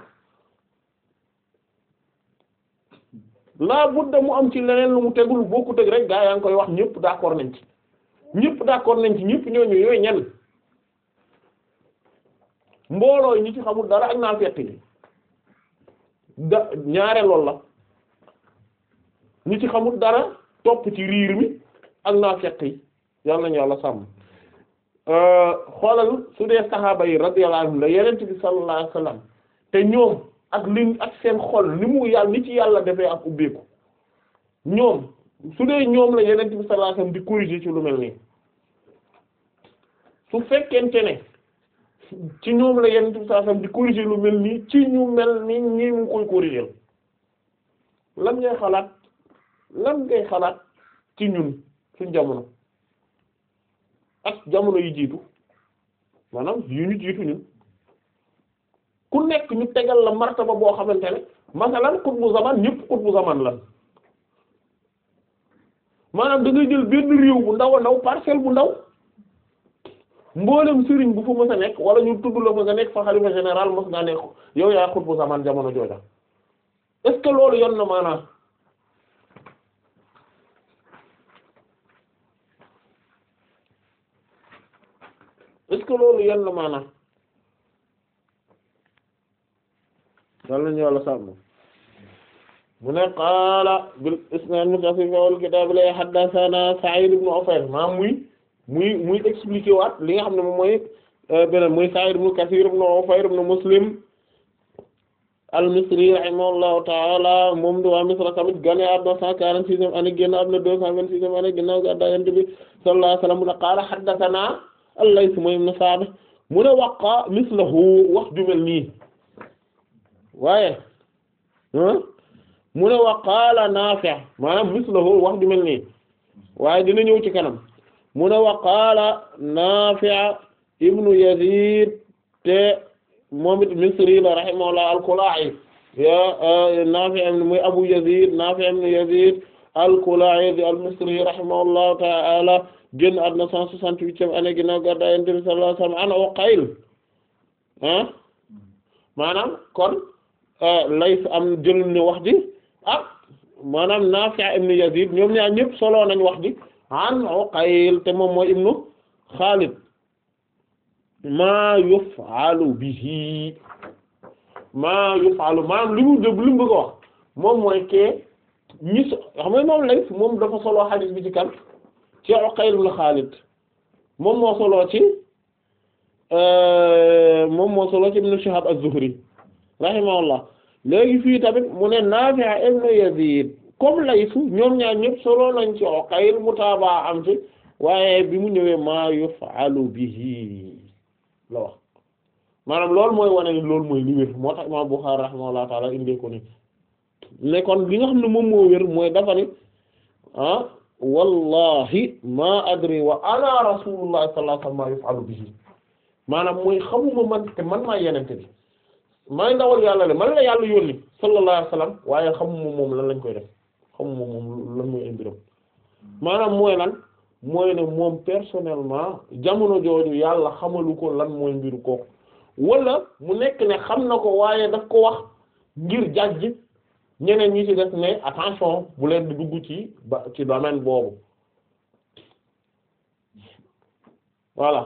laa budda mu am ci leneen lu mu tegul bokku teg rek gaa yaa ngi koy wax ñëpp d'accord nañ ci ñëpp d'accord nañ ci ñëpp ñooñu yooyu ñan mbooloo ñi ci xamul dara ak naa fett gi da ñaare lool la ñi ci xamul dara topp ci riir mi ak naa fett yi yàlla nañu yàlla sàmm xoolal su dee saxaaba yi radiyallahu anhum la yenent bi sallallahu alayhi wasallam te ñoom ak li ak seen xol ni mu yàlla ni ci yàlla defee ak ubbeeku ñoom su dee ñoom la yenent bi sallallahu alayhi wasallam di corriger ci lu mel nii su fekkente ne ci ñoom la yenent bi sallallahu alayhi wasallam di corriger lu mel nii ci ñu mel ni ñi mu koy corriger lan ngay xalaat lan ngay xalaat ci ñun suñ jamono ak jamono yi jiitu maanaam yu ñu jiitu ñun ku nekk ñu tegal la martaba boo xamante ne masalan xutbu zaman ñëpp xutbu zaman lan maanaam da ngay jël benn réew bu ndaw a ndaw parcelle bu ndaw mboolem sëriñ bu fa mës a nekk wala ñu tudd la mës a nekk fa xalifa général mës ngaa nekk yow yaa xutbu zaman jamono jooja est-ce que loolu yoon na maanaam est-ce que loolu yenn la maanaam dal nañu wàlla sàmm mu ne qaala bil isnad muttasil fi awwal kitaab la haddathana Sa'id ibn Ufayr maa muy muy muy expliquer waat li nga xam ne moom mooy beneen muy Sa'id ibn Kathir ibn Ufayr ibn Muslim al-Misri rahimahullahu ta'ala moom di waa Misra tamit gane àdduna cent quarante-sixième année génn àdduna deux cent vingt-sixième année ginnaaw gàddaay Yonent bi sallallahu alayhi wa sallam mu ne qaala haddathana al-Layth mooy ibn Sa'd mu ne waqa mislahu wax ju mel nii waaye mu ne wa qaala Naafi' maanaam mislahu wax ju mel nii waaye dina ñëw ci kanam mu ne wa qaala Naafi' ibnu Yazid te moom it Misri la rahimahullah al-Kalaa'i ya Naafi' muy Abu Yazid Naafi' ibnu Yazid al-Kalaa'i al-Misri rahimahullahu ta'ala génn àdduna cent soixante-huitième année ginnaaw gàddaay Yonent bi sallallahu alayhi wa sallam an Uqayl ah maanaam kon Layth am jël ni wax ji ah maanaam Naafi' ibn Yazid ñoom ñaar ñëpp solo nañ wax ji an Uqayl te moom mooy ibnu Xaalid maa yuf'alu bihi maa yuf'alu maanaam li mu dëgg li mu bëgg a wax moom mooy kee ñi so xam nga moom Layth moom dafa solo xadiis bi ci kan ci Uqayl ibn Xaalid moom moo solo ci moom moo solo ci ibnu Shihab az-Zuhri rahimahullah léegi fii tamit mu ne Naafi' ibn Yazid comme Layth ñoom ñaar ñëpp solo nañ ci Uqayl mutaaba am ci waaye bi mu ñëwee maa yuf'alu bihi la wax maanaam loolu mooy wane ni loolu mooy li wér moo tax imaam Bukhari rahimahullah taala indee ko ni ne kon li nga xam ne moom moo wér mooy dafa ni ah wallahi ma adri wa ana rasulullah sallallahu alayhi wasallam ma yuf'alu bihi maanaam mooy xamuma man te man maa yenente bi may ndawal yàlla le man la yàlla yónni sallallahu alayhi wasallam waaye xamuma moom lan lañ koy def xamuma moom lan mooy imbiram maanaam mooy lan mooy ne moom personnellement jamono jooju yàlla xamalu ko lan mooy mbiru kooku wala mu nekk ne xam na ko waaye daf ko wax ngir jàjj ñeneen ñi ci def ne attention bu leen di dugg ci ba ci domaine boobu voilà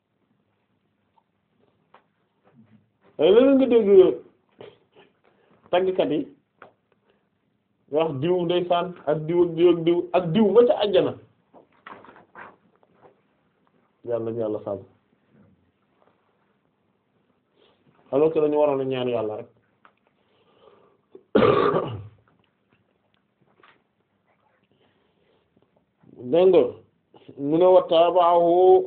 ay léeg nga dégg tàggkat yi wax diw ndeysaan ak diw ak diw ak diw ak diw ba ca àjjana yàlla ñu yàlla sàmm alors que dañu waroon a ñaan yàlla rek dégg nga mu ne wa taabaahu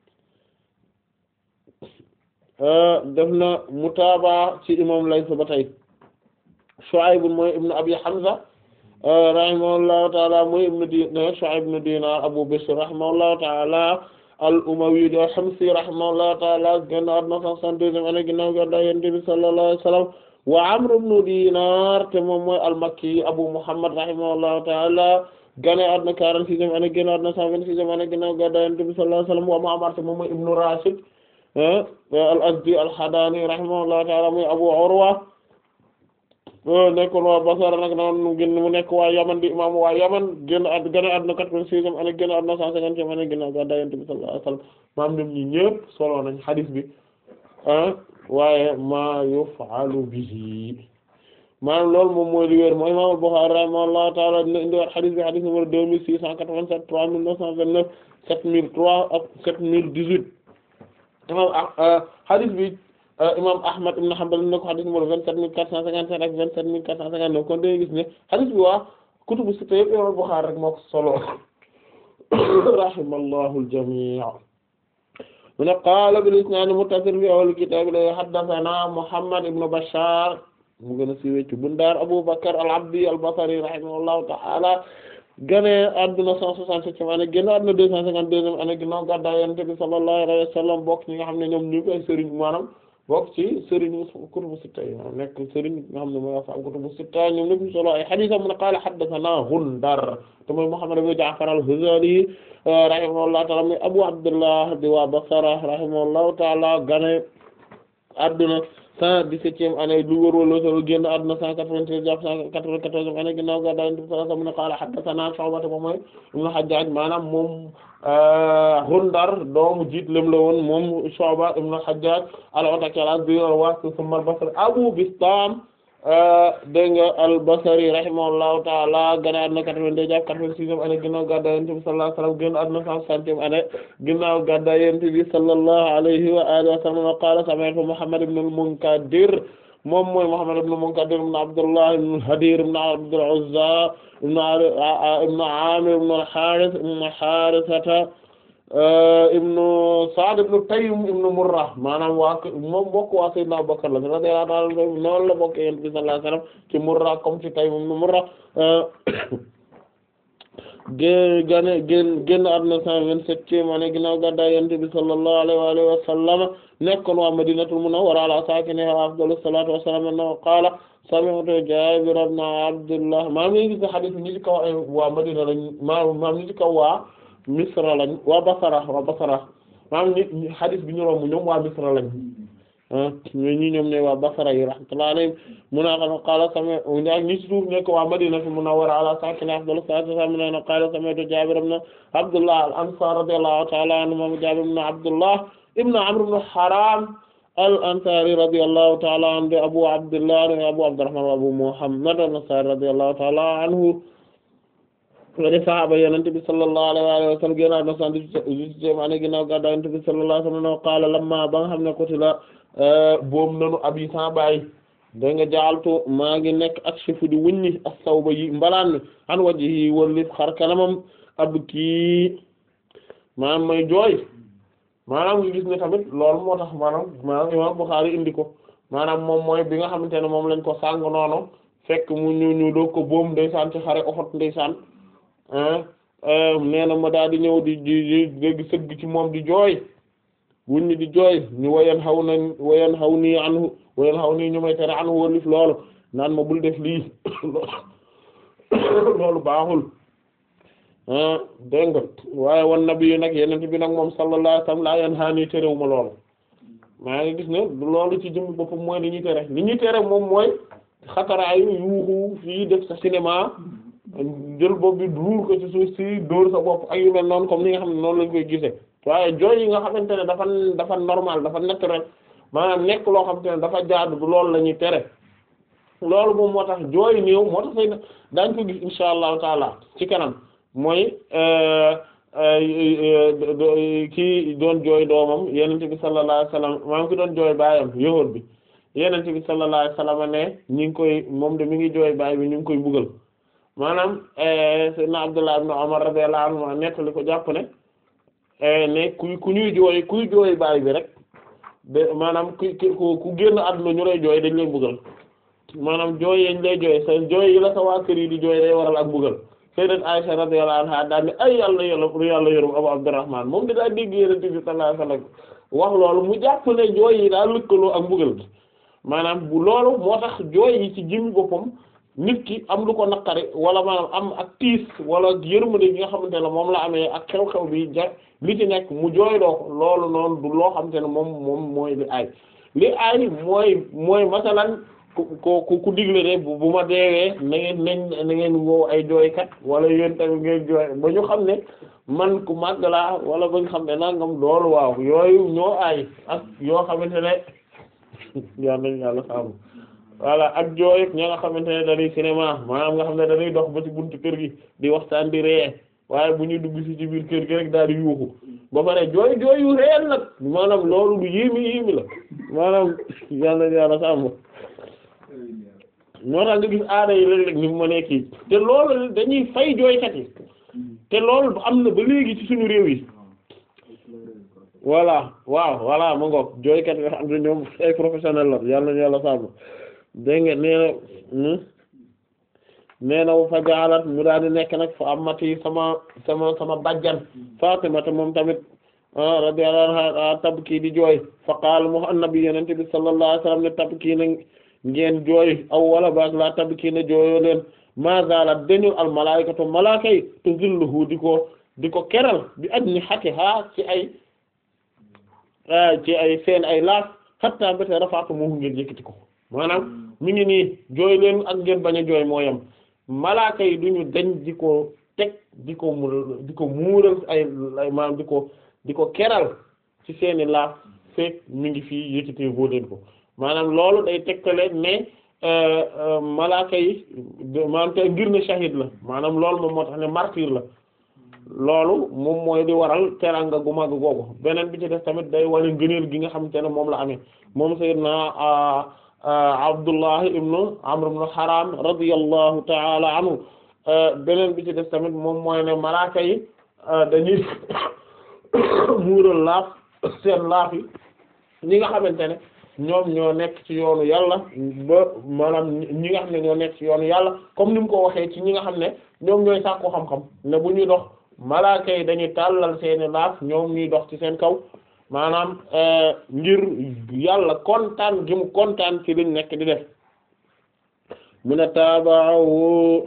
def na mutaaba ci imam Layth ba tey Shu'ayb mooy ibnu Abi Hamza rahimahullahu taala mooy ibnu Dinar Shu'ayb ibnu Dinar Abu Bishr rahimahullahu taala al-Umawi al-Himsi rahimahullahu taala génn àdduna 162 année ginnaaw gàddaay Yonent bi sallallahu alayhi wa sallam wa Amr ibn Dinar te moom mooy al-Makki Abu Muhammad rahimahullahu ta'ala gane àdduna quarante-sixième année génn àdduna cent vingt-sixième année ginnaaw gàddaay Yonent bi sallallahu alayhi wa sallam wa Ma'mar te moom mooy ibnu Rashid al-Azdi al-Hadani rahimahullahu ta'ala muy Abu Urwa nekkoon waa Basra nag noonu génn mu nekk waa Yaman di imam waa Yaman génn àdd gane àdduna quatre-vingt-sixième année génn àdduna cent cinquantième année ginnaaw gàddaay Yonent bi sallallahu alayhi wa sallam maam ñoom ñi ñëpp solo nañ hadith bi waaye ma yuf'alu bihi maanaam loolu moom mooy li wér mooy Imam Bukhari rahimahullahu ta'ala dina indiwaat hadith bi hadith numéro deux mille six cent quatre-vingt-sept trois mille neuf cent vingt-neuf sept mille trois ak sept mille dix-huit imam hadith bi imam Ahmad ibn Hanbal na ko hadith numéro vingt-sept mille quatre cent cinquante-sept ak vingt-sept mille quatre cent cinquante-neuf kon dañuy gis ne hadith bi waa kutubu sitta yëpp Imam Bukhari rek moo ko solo rahimallahu al-jami' mu ne qaala bil isnaad muttasil fi awwal kitaab la haddathana Muhammad ibn Bashar mu gën a siiwee ci Bundaar Abu Bakr al-Abdi al-Basri rahimahullahu ta'ala gane àdduna cent soixante-septième année génn àdduna deux cent cinquante-deuxième année ginnaaw gàddaay Yonent bi sallallahu alayhi wa sallam bokk ñi nga xam ne ñoom ñu koy sëriñ maanaam bokk ci sëriñ kutubu sitta yi maanaam nekk sëriñ nga xam ne mooy ashaabu kutubu sitta ñoom ñëpp ñu solo ay hadiis mu ne qaala haddathanaa Gundar te mooy Muhammad ibn Ja'far al-Hudhali rahimahullahu ta'ala muy Abu Abdullah di waa Basra rahimahullahu ta'ala gane àdduna cent dix-septième année lu wër wala solo génn àdduna cent quatre-vingt-treize jàpp cent quatre-vingt-quatorzième année ginnaaw gàddaay Yonent bi sallallahu alayhi wa sallam ne qaala haddathanaa Shu'ba moom mooy ibn Hajjaj maanaam moom Gundar doomu jiit lem la woon moom Shu'ba ibn Hajjaj al-Ataki al-Azdi al-Wasiti thumma al-Basri Abu Bistam dégg nga al-Basri rahimahullahu ta'ala gane àdduna quatre-vingt-deux jàpp quatre-vingt-sixième année ginnaaw gàddaay Yonent bi sallallahu alayhi wa sallam génn àdduna cent soixantième année ginnaaw gàddaay Yonent bi sallallahu alayhi wa alihi wa sallam qala sami'tu Muhammad ibn al-Munkadir moom mooy Muhammad ibn al-Munkadir ibn Abdullah ibn Hadir ibn Abdul Uzza ibn Amir ibn al-Harith ibn Harithata ibn Sa'd ibn Taym ibn Murrah maanaam waa moom bokk waa Sayyidina Abubakar la radiyallahu anhu noonu la bokk Yonent bi sallallahu alayhi wasallam ci Murrah comme ci Taym ibn Murrah gé gane génn génn àdduna cent vingt-septième année ginnaaw gàddaay Yonent bi sallallahu alayhi wa sallam nekkoon waa Madinatul Munawwara ala saakinihaa afdalu salaatu wa salaam annahu qaala sami'tu Jaabir ibn Abdullah maam ngi gis hadith ñi ci kaw ay waa Madina lañ maam maam ñi ci kaw waa Misra lañ waa Basra waa Basra maam ñi hadith bi ñu romb ñoom waa Misra lañ mais ñi ñoom ne waa Basra yi rahmatullahi alayhim mu na xam qaala sami ak ñi ci suuf nekk waa Madinatu Munawwara ala saakinihaa afdalu salaatu wa salaam ne qaala sami'tu Jaabir ibn Abdullah al-Ansaari radiyallahu ta'ala anhu moom Jaabir ibn Abdullah ibn Amr ibn Haram al-Ansari radiyallahu ta'ala anhu Abu Abdullah Abu Abdurrahman wa Abu Muhammad al-Ansari radiyallahu ta'ala anhu wade sahaaba Yonent bi sallallahu alayhi wa sallam génnaat na cent dix-huitième année ginnaaw gàddaay Yonent bi sallallahu alayhi wa sallam qaala lamma ba nga xam ne qutila boom nanu abi sa baay da nga jaaltu maa ngi nekk ak chefu di wuññi as-sawba yi mbalaan mi an wajhi wallif xar kanamam ab kii maanaam may jooy maanaam nga gis ne tamit loolu moo tax maanaam maanaam imam Bukhari indi ko maanaam moom mooy bi nga xamante ne moom lañ ko sàng noonu fekk mu ñu ñu doog ko boom ndeysaan ci xare Uhud ndeysaan nee na ma daal di ñëw di di dégg sëgg ci moom di jooy wuñ ñi di jooy ñu wayan xaw na wayan xaw nii anhu wayan xaw nii ñu may tere anhu wallif loolu naan ma bul def lii loolu baaxul dégg nga waaye wan nabi yi nag yeneen bi nag moom sallallahu alayhi wasallam laa yan xaanii terewu ma loolu maa ngi gis ne loolu ci jëmmi boppam mooy li ñuy tere li ñuy tere moom mooy xataraayu yuuxu fii def sa cinéma jël bopp bi duur ko ci suuf si dóor sa bopp ak yu mel noonu comme ni nga xam ne noonu lañ koy gisee waaye jooy yi nga xamante ne dafa dafa normal dafa naturel maanaam nekk loo xamante ne dafa jaadu du loolu la ñuy tere loolu moom moo tax jooy néew moo tax fay daañ ko gis insha allahu taala ci kanam mooy kii doon jooy doomam yenente bi sallallahu alayhi wasallam maanaam ki doon jooy baayam yahuud bi yenente bi sallallahu alayhi wasallam ne ñi ngi koy moom de mi ngi jooy baay bi ñu ngi koy mbugal maanaam sayyidna Abdullah ibn Umar radiyallahu anhu nettali ko jàpp ne ne ku ku ñuy jooy kuy jooy baay bi rek de maanaam ku ku ku génn àdduna ñu lay jooy dañ lay mbugal maanaam jooy yañ lay jooy sa jooy yi la sa waa kër yi di jooy day waral ak mbugal sayyidat Aisha radiyallahu anha daal ne ay yàlla yàlla yàlla yërëm Abu Abdurrahman moom di daa dégg Yonent bi sallallahu alayhi wasallam wax loolu mu jàpp ne jooy yi daal lëkkaloo ak mbugal gi maanaam bu loolu moo tax jooy yi ci jëmmi boppam nit ki am lu ko naqari wala maanaam am ak tiis wala yërmande gi nga xamante ne moom la amee ak xew-xew bi ja li ci nekk mu jooyloo ko loolu noonu du loo xamante ne moom moom mooy li aay li aay mooy mooy masalan ku ku ku digle de bu ma deewee na ngeen nañ na ngeen woo ay jooykat wala yéen tamit ngeen jooy ba ñu xam ne man ku màgg laa wala ba ñu xam ne nangam loolu waaw yooyu ñoo aay ak yoo xamante ne yaa nañ yàlla saabu voilà ak jooy ña nga xamante ne dañuy cinéma maanaam nga xam ne dañuy dox ba ci buntu kër gi di waxtaan di ree waaye bu ñuy dugg ci ci biir kër gi rek daal di yuuxu ba pare jooy jooy yu réel nag maanaam loolu du yéemi yéemi la maanaam yaa nañ yàlla saabu moo tax nga gis aada yi léeg-léeg ni mu ma nekk te loolu dañuy fay jooykat yi te loolu am na ba léegi ci suñu réew yi voilà waaw voilà ma ngoog jooykat yi nga xam ne ñoom ay professionnel la yàlla nañu yàlla sàmm dégg nga nee na nee na fa jaalat mu daal di nekk nag fa amati sama sama sama bajjan Fatima te moom tamit radiyallahu anha tabki di jooy fa qaala mu annabi yenente bi sallallahu alayhi wasallam ne tabki na ngeen jooy aw wala baag la tabki na jooyoo leen ma zalat dañu al malaikatu malaaka yi tuzilluhu di ko di ko keral bi ajnihatiha ci ay ci ay seen ay laaf hatta mbéte rafaatu moo ngeen yëkkati ko maanaam mi ngi nii jooy leen ak ngeen bañ a jooy moo yem malaaka yi duñu dañ di ko teg di ko mu di ko muural ay maanaam di ko di ko keral ci seeni laaf fekk mi ngi fii yëkkatee boo leen ko maanaam loolu day tegtale ne malaaka yi maanaam te ngir ne shahid la maanaam loolu moom moo tax ne martyr la loolu moom mooy di waral teranga gu mag googu beneen bi ci def tamit day wane ngëneel gi nga xamante ne moom la amee moom sayyidna Abdullah ibnu Amr ibnu Haram radiyallahu ta'ala anhu beneen bi ci def tamit moom mooy ne malaaka yi dañuy muural laaf seen laaf yi ñi nga xamante ne ñoom ñoo nekk ci yoonu yàlla ba maanaam ñi nga xam ne ñoo nekk ci yoonu yàlla comme ni mu ko waxee ci ñi nga xam ne ñoom ñooy sàkku xam-xam ne bu ñuy dox malaaka yi dañuy tàllal seeni laaf ñoom ñuy dox ci seen kaw maanaam ngir yàlla kontaan gi mu kontaan ci liñ nekk di def mu ne taabaahu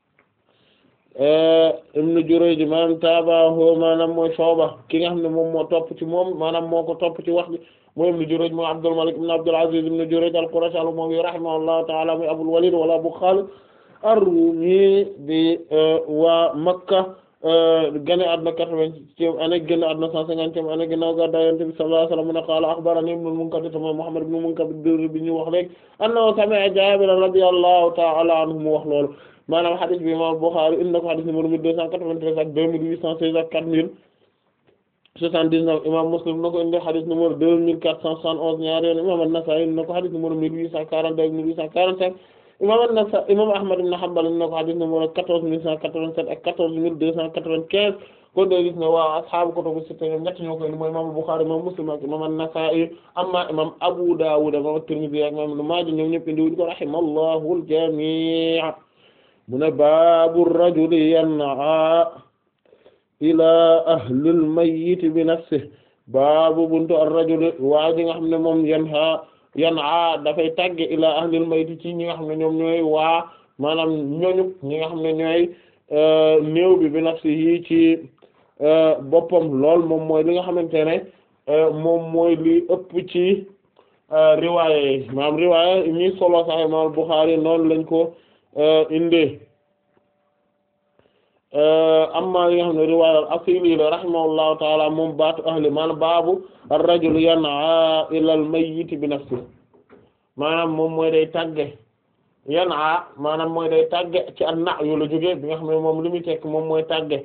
ibnu Jurayj maanaam taabaahu maanaam mooy Shu'ba ki nga xam ne moom moo topp ci moom maanaam moo ko topp ci wax bi mooy ibnu Jurayj mooy Abdul Malik ibn Abdul Aziz ibnu Jurayj al-Qurashi al-Umawi rahimahullahu ta'ala muy Abul Walid wala Abu Khalid ar-Rumi di waa Makka gane àdduna quatre-vingtième année génn àdduna cent cinquantième année ginnaaw gàddaay Yonent bi sallallahu alayhi wa sallam mu ne qaala akhbarani ibnul Munkadir mooy Muhammad ibn Munkadir bi ñu wax rek annahu sami'a Jaabir radiyallahu ta'ala anhu mu wax loolu maanaam hadith bi imam Bukhari indi na ko hadith numéro mille deux cent quatre-vingt-treize ak deux mille huit cent seize ak quatre mille soixante-dix-neuf imam Muslim na ko indi hadith numéro deux mille quatre cent soixante-onze ñaari yoon imam An-Nasa'i indi na ko hadith numéro mille huit cent quarante-deux ak mille huit cent quarante-cinq imam An-Nasa'i imam Ahmad ibn Hanbal indi na ko hadith numéro quatorze mille cent quatre-vingt-sept ak quatorze mille deux cent quatre-vingt-quinze kon doo gis ne waa ashaabu kutubu sitta ñoom ñett ñoo ko indi mooy imam Bukhari imam Muslim ak imam An-Nasa'i amma imam Abu Dawud imam Tirmidhi ak imam Ibn Maaja ñoom ñëpp indi wuñ ko rahimallahu al-jami' mu ne baabu rajuli yan'a ila ahlil mayyit bi nafsihi baabu buntu ar-rajuli waa ji nga xam ne moom yanha yan'a dafay tàgge ila ahlil mayyit ci ñi nga xam ne ñoom ñooy waa maanaam ñoñu ñi nga xam ne ñooy néew bi bi nafsihi ci boppam lool moom mooy li nga xamante ne moom mooy li ëpp ci riwaaya yi maanaam riwaaya ñi solo Sahih Imam Bukhari noonu lañ ko inde amma yi nga xam ne riwaaya al-Asili la rahimahullahu taala moom baatu ahli maanaam baabu ar-rajul yan'a ila al-mayyit bi nafsihi maanaam moom mooy day tàgge yan'a maanaam mooy day tàgge ci an-na yu la jóge bi nga xam ne moom li muy tekk moom mooy tàgge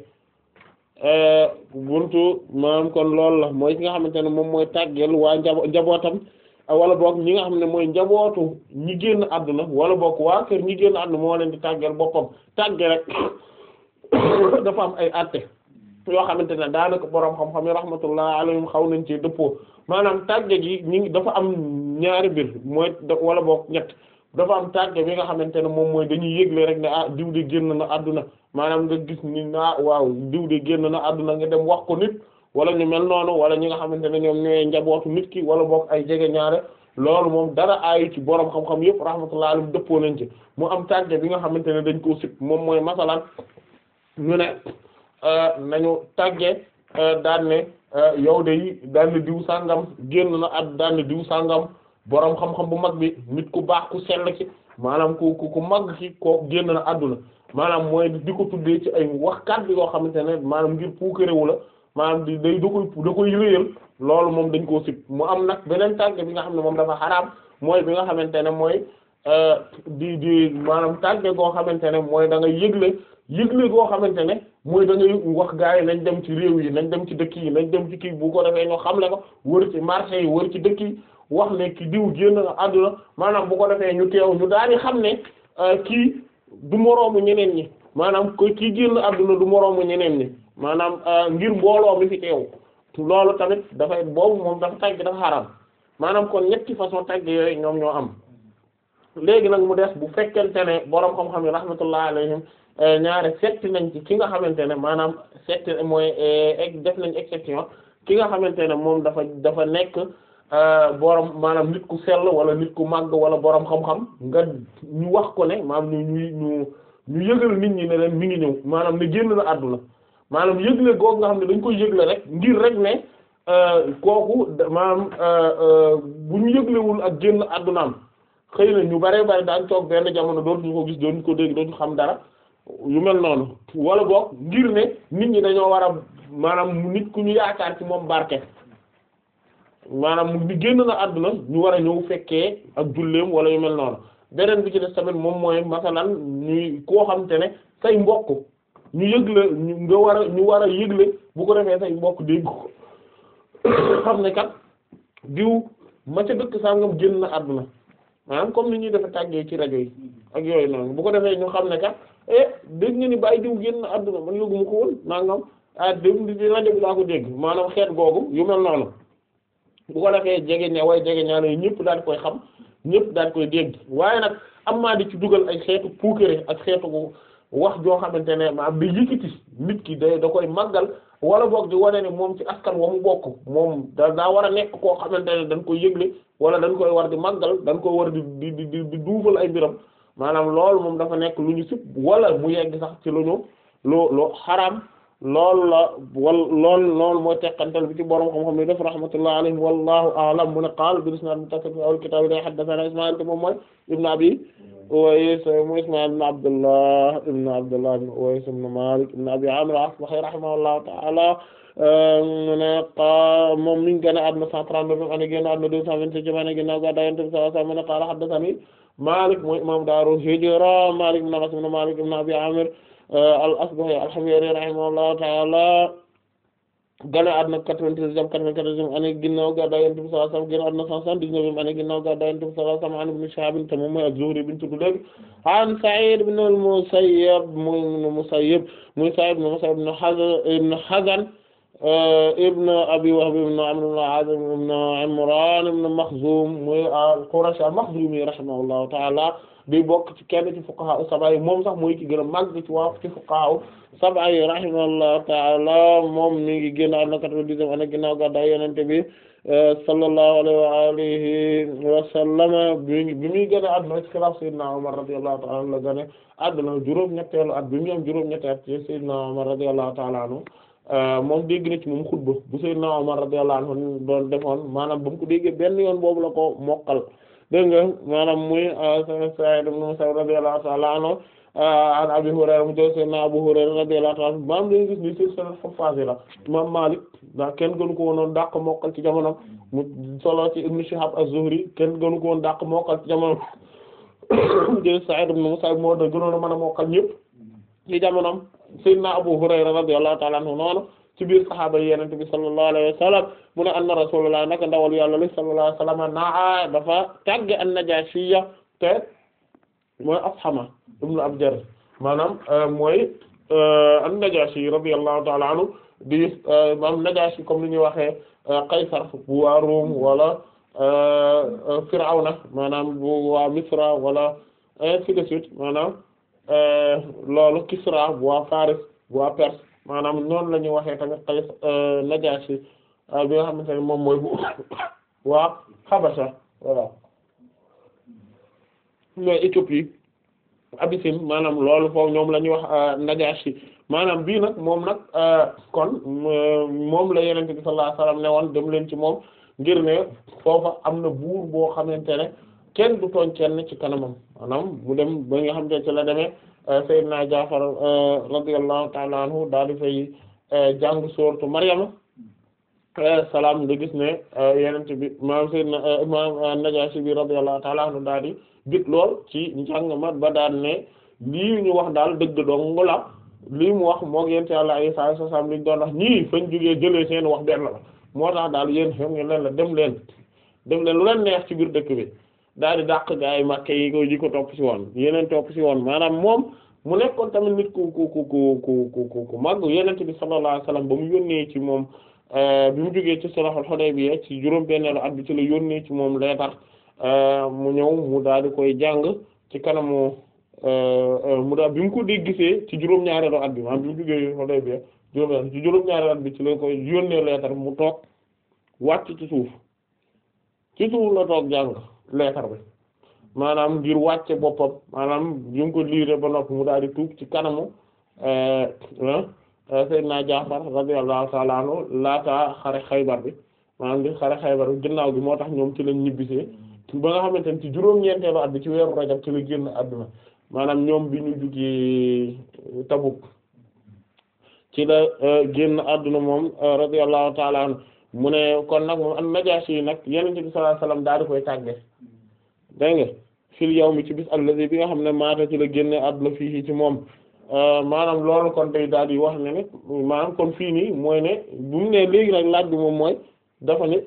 buntu maanaam kon loolu la mooy ki nga xamante ne moom mooy tàggeel waa njabo njabootam wala boog ñi nga xam ne mooy njabootu ñi génn àdduna wala boog waa kër ñi génn àdduna moo leen di tàggeel boppam tàgge rek dafa am ay àtte yoo xamante ne daanaka boroom xam-xam yi rahmatullah alayhim xaw nañ ci dëppoo maanaam tàgge gi ñi dafa am ñaari mbir mooy wala boog ñett dafa am tàgge bi nga xamante ne moom mooy dañuy yëgle rek ne ah diw de génn na àdduna maanaam nga gis ni ah waaw diw de génn na àdduna nga dem wax ko nit wala ñu mel noonu wala ñi nga xamante ne ñoom ñooy njabootu nit ki wala boog ay jege ñaare loolu moom dara aayu ci borom xam-xam yëpp rahmatullahi alayhim dëppoo nañ ci mu am tàgge bi nga xamante ne dañ koo sib moom mooy masalan ñu ne nañu tàgge daan ne yow de daan ne diw sàngam génn na at daan ne diw sàngam borom xam-xam bu mag bi nit ku baax ku sell ci maanaam ku ku ku mag ci kooku génn na àdduna maanaam mooy di ko tuddee ci ay wax kàddu yoo xamante ne maanaam ngir puukarewu la maanaam di day da koy da koy réyal loolu moom dañ koo sib mu am nag beneen tàgge bi nga xam ne moom dafa xaraam mooy bi nga xamante ne mooy di di maanaam tàgge goo xamante ne mooy da nga yëgle yëgle goo xamante ne mooy da ngay wax gaa yi nañ dem ci réew yi nañ dem ci dëkk yi nañ dem ci kii bu ko defee ñoo xamle ko wër ci marché yi wër ci dëkk yi wax ne ki diw génn na àdduna maanaam bu ko defee ñu teew ñu daal di xam ne kii du moroomu ñeneen ñi maanaam ko kii génn àdduna du moroomu ñeneen ñi maanaam ngir mbooloo mi fi teew loolu tamit dafay boobu moom dafa tàgg dafa xaraam maanaam kon ñetti façon tàgg yooyu ñoom ñoo am léegi nag mu des bu fekkente ne boroom xam-xam yi rahmatullah alayhim ñaare setti nañ ci ki nga xamante ne maanaam setti mooy def nañ exception ki nga xamante ne moom dafa dafa nekk borom maanaam nit ku sell wala nit ku màgg wala borom xam-xam nga ñu wax ko ne maanaam ñu ñu ñu ñu yëgal nit ñi ne leen mi ngi ñëw maanaam ne génn na àdduna maanaam yëgle googu nga xam ne dañ koy yëgle rek ngir rek ne kooku maanaam bu ñu yëglewul ak génn àddunaam xëy na ñu bare bare daan toog benn jamono dootuñu ko gis dootuñu ko dégg dootuñu xam dara yu mel noonu wala boog ngir ne nit ñi dañoo war a maanaam nit ku ñu yaakaar ci moom barke maanaam ni génn na àdduna ñu war a ñëw fekkee ak julleem wala yu mel noonu beneen bi ci des tamit moom mooy masalan ñuy koo xam te ne say mbokk ñu yëgle ñu nga war a ñu war a yëgle bu ko defee say mbokk dégg ko xam ne kat diw ma ca dëkk sangam génn na àdduna maanaam comme ni ñuy defe tàggee ci rajo yi ak yooyu noonu bu ko defee ñu xam ne kat eh dégg nga ni bàyyi diw génn na àdduna man yëgu ma ko woon nangam ah dégg di rajo bi laa ko dégg maanaam xeet googu yu mel noonu bu ko defee jege ña way jege ñaar yi ñëpp daal koy xam ñëpp daal koy dégg waaye nag am maa di ci dugal ay xeetu puukere ak xeetu wax joo xamante ne maanaam di yëkkati nit ki da da koy màggal wala boog di wane ne moom ci askan wa mu bokk moom da daa war a nekk koo xamante ne dañ koy yëgle wala dañ koy war di màggal dañ koy war di di di di duufal ay mbiram maanaam loolu moom dafa nekk lu ñu sib wala mu yegg sax ci lu ñu lu lu xaraam loolu la wal lool loolu mooy teqantal bi ci borom xam-xam yi def rahmatullah alayhi wallahu a'lam mu ne qaala bil isnaad muttasil fi awwal kitaab la haddathana Ismaïl te moom mooy ibn Abi Uways mu Ismaïl ibn Abdullah ibn Abdullah ibn Uways ibn Malik ibn Abi Amir al-Asbahi rahimahullahu ta'ala mu ne qa moom mi ngi génn àdduna 139 ane génn àdduna 227 ane ginnaaw gàddaay Yonent bi sallallahu alayhi wa sallam mu ne qaala haddathani Malik mooy imam daaru hijra Malik ibn Anas ibn Malik ibn Abi Amir al-Asbahi al-Himyari rahimahullahu ta'ala gane àdduna 93 jam 94 ane ginnaaw gàddaay Yonent bi sallallahu alayhi wasallam génn àdduna 179 ane ginnaaw gàddaay Yonent bi sallallahu alayhi wasallam an Ibn Shihab te moom mooy az-Zuhri bi ñu tudd léegi an Sa'id ibn al-Musayyib muy Musayyib muy Sa'id ibn Musayyib ibn Hazan ibn Hazan ibn Abi Wahb ibn Amr ibn Azib ibn Imran ibn Makhzum muy al-Qurashi al-Makhzumi rahimahullahu ta'ala di bokk ci kenn ci fuqaha sab'a yi moom sax mooy ki gën a màgg ci waa ci fuqaha sab'a yi rahimahullahu ta'ala moom mi ngi génn àdduna quatre-vingt-dixième année ginnaaw gàddaay Yonent bi sallallahu alayhi wa alihi wa sallam bi bi muy génn àdduna ci xilaaf Sayyidina Umar radiyallahu ta'ala anhu la génn àdduna juróom-ñetteelu at bi mu am juróom-ñetti at ci Sayyidina Umar radiyallahu ta'ala anhu moom dégg na ci moom xutba bu Sayyidina Umar radiyallahu anhu doon defoon maanaam ba mu ko déggee benn yoon boobu la ko mokkal dégg nga maanaam muy Sa'id ibn Musayyib radiyallahu ta'ala anhu an Abi Hurayra mu jël Sayyidina Abu Hurayra radiyallahu ta'ala anhu maam dañu gis ni ci seen xafaas la Imam Malik ndax kenn gënu ko woon dàq mokkal ci jamono mu solo ci Ibn Shihab az-Zuhri kenn gënu ko woon dàq mokkal ci jamono mu jël Sa'id ibn Musayyib moo da gënoon a mën a mokkal ñëpp ci jamonom Sayyidina Abu Hurayra radiyallahu ta'ala anhu noonu ci biir saxaaba yi Yonent bi sallallahu alayhi wa sallam mu ne anna Rasulullah naka ndawal Yàlla li sallallahu alayhi wa sallam naa dafa tàgge an-Najaashiyya te mooy Ashama ibn Abjar maanaam mooy an-Najaashi radiyallahu ta'ala anhu di maanaam Najaashi comme ni ñuy waxee Qaysar bu waa Rum wala Firawna maanaam bu waa Misra wala ainsi de suite maanaam loolu Kisra bu waa Faris bu waa Perse maanaam noonu la ñuy waxee tamit Qays Najaashi bi nga xamante ne moom mooy bu waa Habasha voilà mais Éthiopie Abyssinie maanaam loolu foofu ñoom la ñuy wax Najashi maanaam bii nag moom nag kon moom la Yonent bi sallallahu alayhi wasallam ne woon dem leen ci moom ngir ne foofa am na buur boo xamante ne kenn du tooñ kenn ci kanamam maanaam mu dem ba nga xamante ne ci la demee Seydina Jaafar radiyallahu ta'ala anhu daal di fay jàng sooratu Maryama salaam nga gis ne Yonent bi maam Seydina maam Najashi bi radiyallahu ta'ala anhu daal di bit lool ci njàng ma ba daan ne lii ñu wax daal dëgg dong la lii mu wax moo yent yàlla ay saa salaam liñ doon wax ñii fañ jógee jëlee seen wax benn la moo tax daal yéen xam ngeen leen la dem leen dem leen lu leen neex ci biir dëkk bi daal di dàq gaa yi Makka yi ko yi ko topp ci woon yeneen topp ci woon maanaam moom mu nekkoon tamit nit ku ku ku ku ku ku ku màgg Yonent bi sallallahu alayhi wasallam ba mu yónnee ci moom bi mu jógee ci sulhul Hudaybiya ci juróom benneelu at bi ci la yónnee ci moom leetar mu ñëw mu daal di koy jàng ci kanamu mu daal bi mu ko dégg gisee ci juróom-ñaareelu at bi maanaam bi mu jógee Hudaybiya juróom ci juróom-ñaareelu at bi ci la koy yónnee leetar mu toog wàcc ci suuf ci suuf la toog jàng leetar bi maanaam ngir wàcce boppam maanaam bi mu ko liire ba noppi mu daal di tuub ci kanamu Seydina Jaafar radiyallahu ta'ala anhu laata xare Xaybar bi maanaam li xare Xaybar bi ginnaaw bi moo tax ñoom ci lañ ñibbisee ba nga xamante ne ci juróom-ñeenteelu at bi ci weeru Rajab ci la génn àdduna maanaam ñoom bi ñu jugee Tabuk ci la génn àdduna moom radiyallahu ta'ala anhu mu ne kon nag moom an Najaashi yi nag Yonent bi sallallahu alayhi wasallam daal di koy tàgge dégg nga fil yawmi ci bis allazi bi nga xam ne maata ci la génne àdduna fii ci moom maanaam loolu kon day daal di wax ne ne maanaam kon fii nii mooy ne bu mu ne léegi nag laaj bi moom mooy dafa ne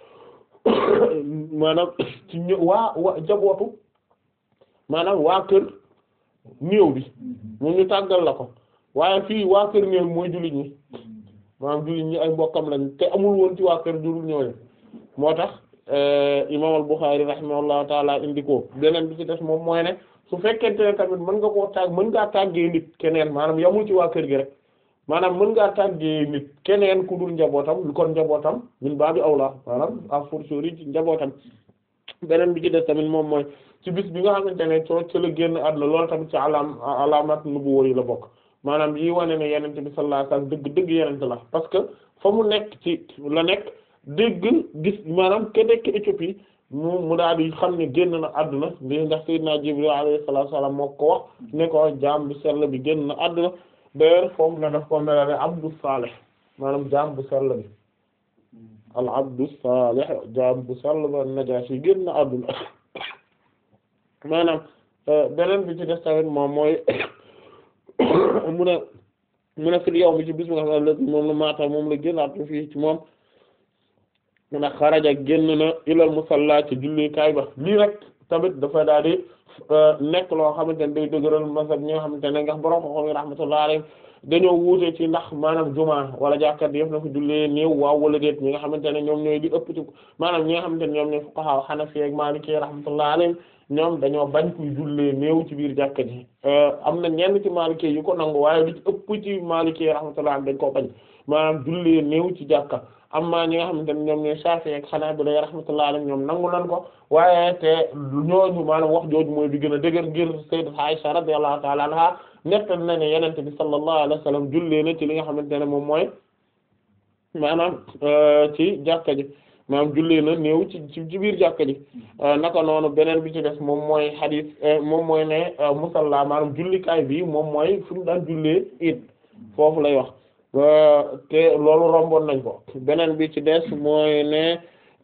maanaam ci ñë waa waa jabootu maanaam waa kër néew bi moom ñu tàggal la ko waaye fii waa kër néew mooy jullit ñi maanaam jullit ñi ay mbokkam lañ te amul woon ci waa kër jullit ñooñu moo tax imam al-Bukhari rahimahullahu taala indi ko beneen bi ci des moom mooy ne su fekkente ne tamit mën nga koo tàgg mën ngaa tàggee nit keneen maanaam yamul ci waa kër gi rek maanaam mën ngaa tàggee nit keneen ku dul njabootam kon njabootam min baabi awla maanaam a fortiori ci njabootam beneen bi ci des tamit moom mooy ci bis bi nga xamante ne coo ci la génn àdduna loolu tamit ci alam alamat nubuwwa yi la bokk maanaam yi wane ne yenente bi sallallahu alayhi wasallam dëgg dëgg yenente la parce que fa mu nekk ci la nekk dégg gis maanaam ke nekk Éthiopie mu mu daal di xam ne génn na àdduna ndi ndax Seydina Jibril alayhi salaatu wa salaam moo ko wax ne ko jaam bi sell bi génn na àdduna d'ailleurs foofu la daf ko melale abdu salih maanaam jaam bu sell bi al abdu salih jaam bu sell ba Najaashi génn na àdduna maanaam beneen bi ci des tamit moom mooy mu ne mu ne fil yow mi ci bis bi nga xam ne moom la maata moom la génn àdduna fii ci moom mu ne xaraja génn na ilal musalla ci jullikaay ba lii rek tamit dafa daal di nekk loo xamante ne day dëgëral masab ñi nga xamante ne ngax borom xoxom yi rahmatullah alayhim dañoo wuute ci ndax maanaam juma wala jàkkat yëf na ko jullee néew waaw wala déet ñi nga xamante ne ñoom ñooy di ëpp ci maanaam ñi nga xamante ne ñoom ñooy fuqaha hanafi ak maliki rahmatullah alayhim ñoom dañoo bañ kuy jullee néew ci biir jàkka ji am na ñenn ci maliki yu ko nangu waaye li ci ëpp ci maliki rahmatullah dañ koo bañ maanaam jullee néew ci jàkka amma ñi nga xamante ne ñoom ñooy Shafi'i ak Hanabila rahmatullahi alayhim ñoom nangu nan ko waaye te ñooñu maanaam wax jooju mooy bi gën a dëgër ngir sayyidat Aisha radiyallahu ta'ala anha nettal na ne yenente bi sallallahu alayhi wa sallam jullee na ci li nga xamante ne moom mooy maanaam ci jàkka ji maanaam jullee na néew ci ci biir jàkka ji naka noonu beneen bi ci des moom mooy hadith moom mooy ne musalla maanaam jullikaay bi moom mooy fu mu daan jullee it foofu lay wax te loolu romboon nañ ko beneen bi ci des mooy ne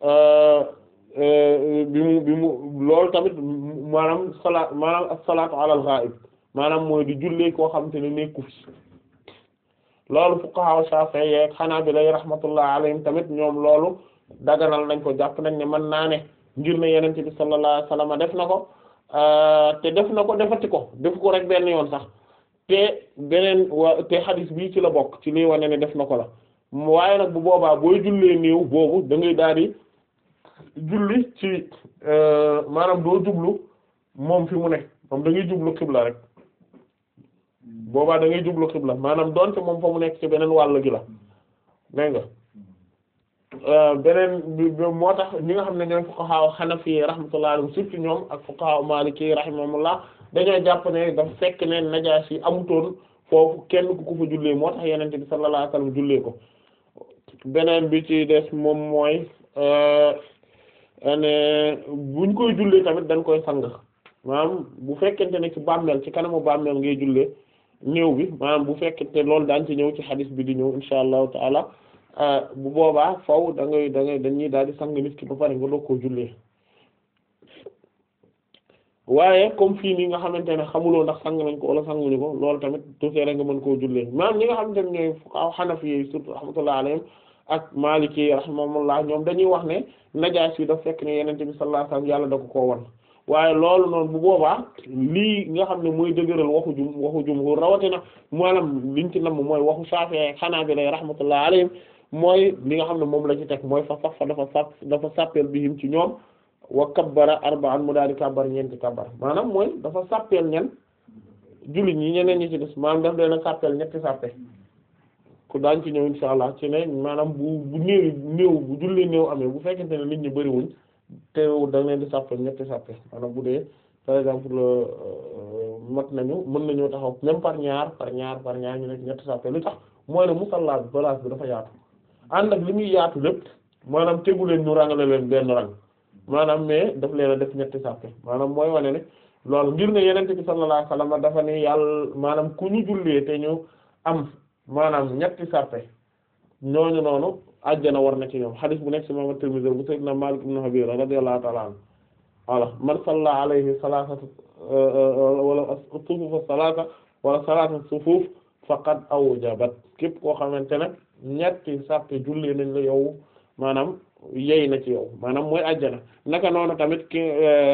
bi mu bi mu loolu tamit maanaam salaat maanaam as-salaatu ala al-ghaib maanaam mooy di jullee koo xamante ne nekku fi loolu fuqaha Shafi'i ak Hanabila rahmatullah alayhim tamit ñoom loolu daganal nañ ko jàpp nañ ne mën naa ne ngir ne Yonent bi sallallahu alayhi wasallam def na ko te def na ko defati ko def ko rek benn yoon sax te beneen wa te xadis bii ci la bokk ci lii wane ne def na ko la waaye nag bu boobaa booy jullee néew boobu da ngay daal di julli ci maanaam doo jublu moom fi mu ne moom da ngay jublu xibla rek boobaa da ngay jublu xibla maanaam doonte moom fa mu nekk ci beneen wàll gi la dégg nga beneen bi moo tax ñi nga xam ne ñooy fuqaha hanafi rahmatullahi alayhim surtout ñoom ak fuqaha maliki rahimahumullah dañoo jàpp ne dafa fekk ne najaasi amutoon foofu kenn ku ko fa jullee moo tax yenente bi sallallahu alayhi wasallam jullee ko beneen bi ci des moom mooy ne buñ koy jullee tamit dañ koy sang maanaam bu fekkente ne ci bàmmeel ci kanamu bàmmeel ngay jullee néew bi maanaam bu fekkente loolu daan ci ñëw ci xadis bi di ñëw insha allahu taala bu boobaa faw da ngay da ngay dañuy daal di sang nit ki ba pare nga doog koo jullee waaye comme fii nii nga xamante ne xamuloo ndax sang nañ ko wala sanguñu ko loolu tamit tuuti nga mën koo jullee maanaam ñi nga xamante ne ñooy fuqaha hanafi yi surtout rahmatullah alayhim ak maliki rahimahumullah ñoom dañuy wax ne najaas yi daf fekk ne yenente bi sallallahu alayhi wasallam yàlla da ko koo wan waaye loolu noonu bu boobaa lii nga xam ne mooy dëgëral waxu jum waxu jumhur rawatina maanaam liñ ci namm mooy waxu Shafi'i ak Hanabila rahmatullah alayhim mooy li nga xam ne moom la ci teg mooy fa sax fa dafa sàpp dafa sàppeel bihim ci ñoom wa kabbara arba'an mu daal di kabbar ñeenti kabbar maanaam mooy dafa sàppeel ñen jullit ñi ñeneen ñi ci des maanaam daf leen a sàppeel ñetti sàppe ku daañ ci ñëw insha allah ci ne maanaam bu bu néew néew bu julli néew amee bu fekkente ne nit ñi bëriwuñ te da leen di sàppeel ñetti sàppe maanaam bu dee par exemple mat nañu mën nañoo taxaw même par ñaar par ñaar par ñaar ñu nekk ñetti sàppe lu tax mooy ne musalla bi place bi dafa yaatu ànd ak li muy yaatu lépp maanaam tegu leen ñu rangale leen benn rang maanaam mais daf leen a def ñetti sàppe maanaam mooy wane ne loolu ngir ne yenente bi sallallahu alayhi wasallam dafa ne yàlla maanaam ku ñu jullee te ñu am maanaam ñetti sàppe ñooñu noonu àjjana war na ci ñoom xadis bu nekk ci imam Tirmidhi bu sayyidina Malik ibn Habib radiyallahu ta'ala anhu voilà man salla alayhi salasatu wala sufuf salasa wala salasa sufuf faqad awjabat képp koo xamante ne ñetti sàppe jullee nañ la yow maanaam yey na ci yow maanaam mooy àjjana naka noonu tamit ki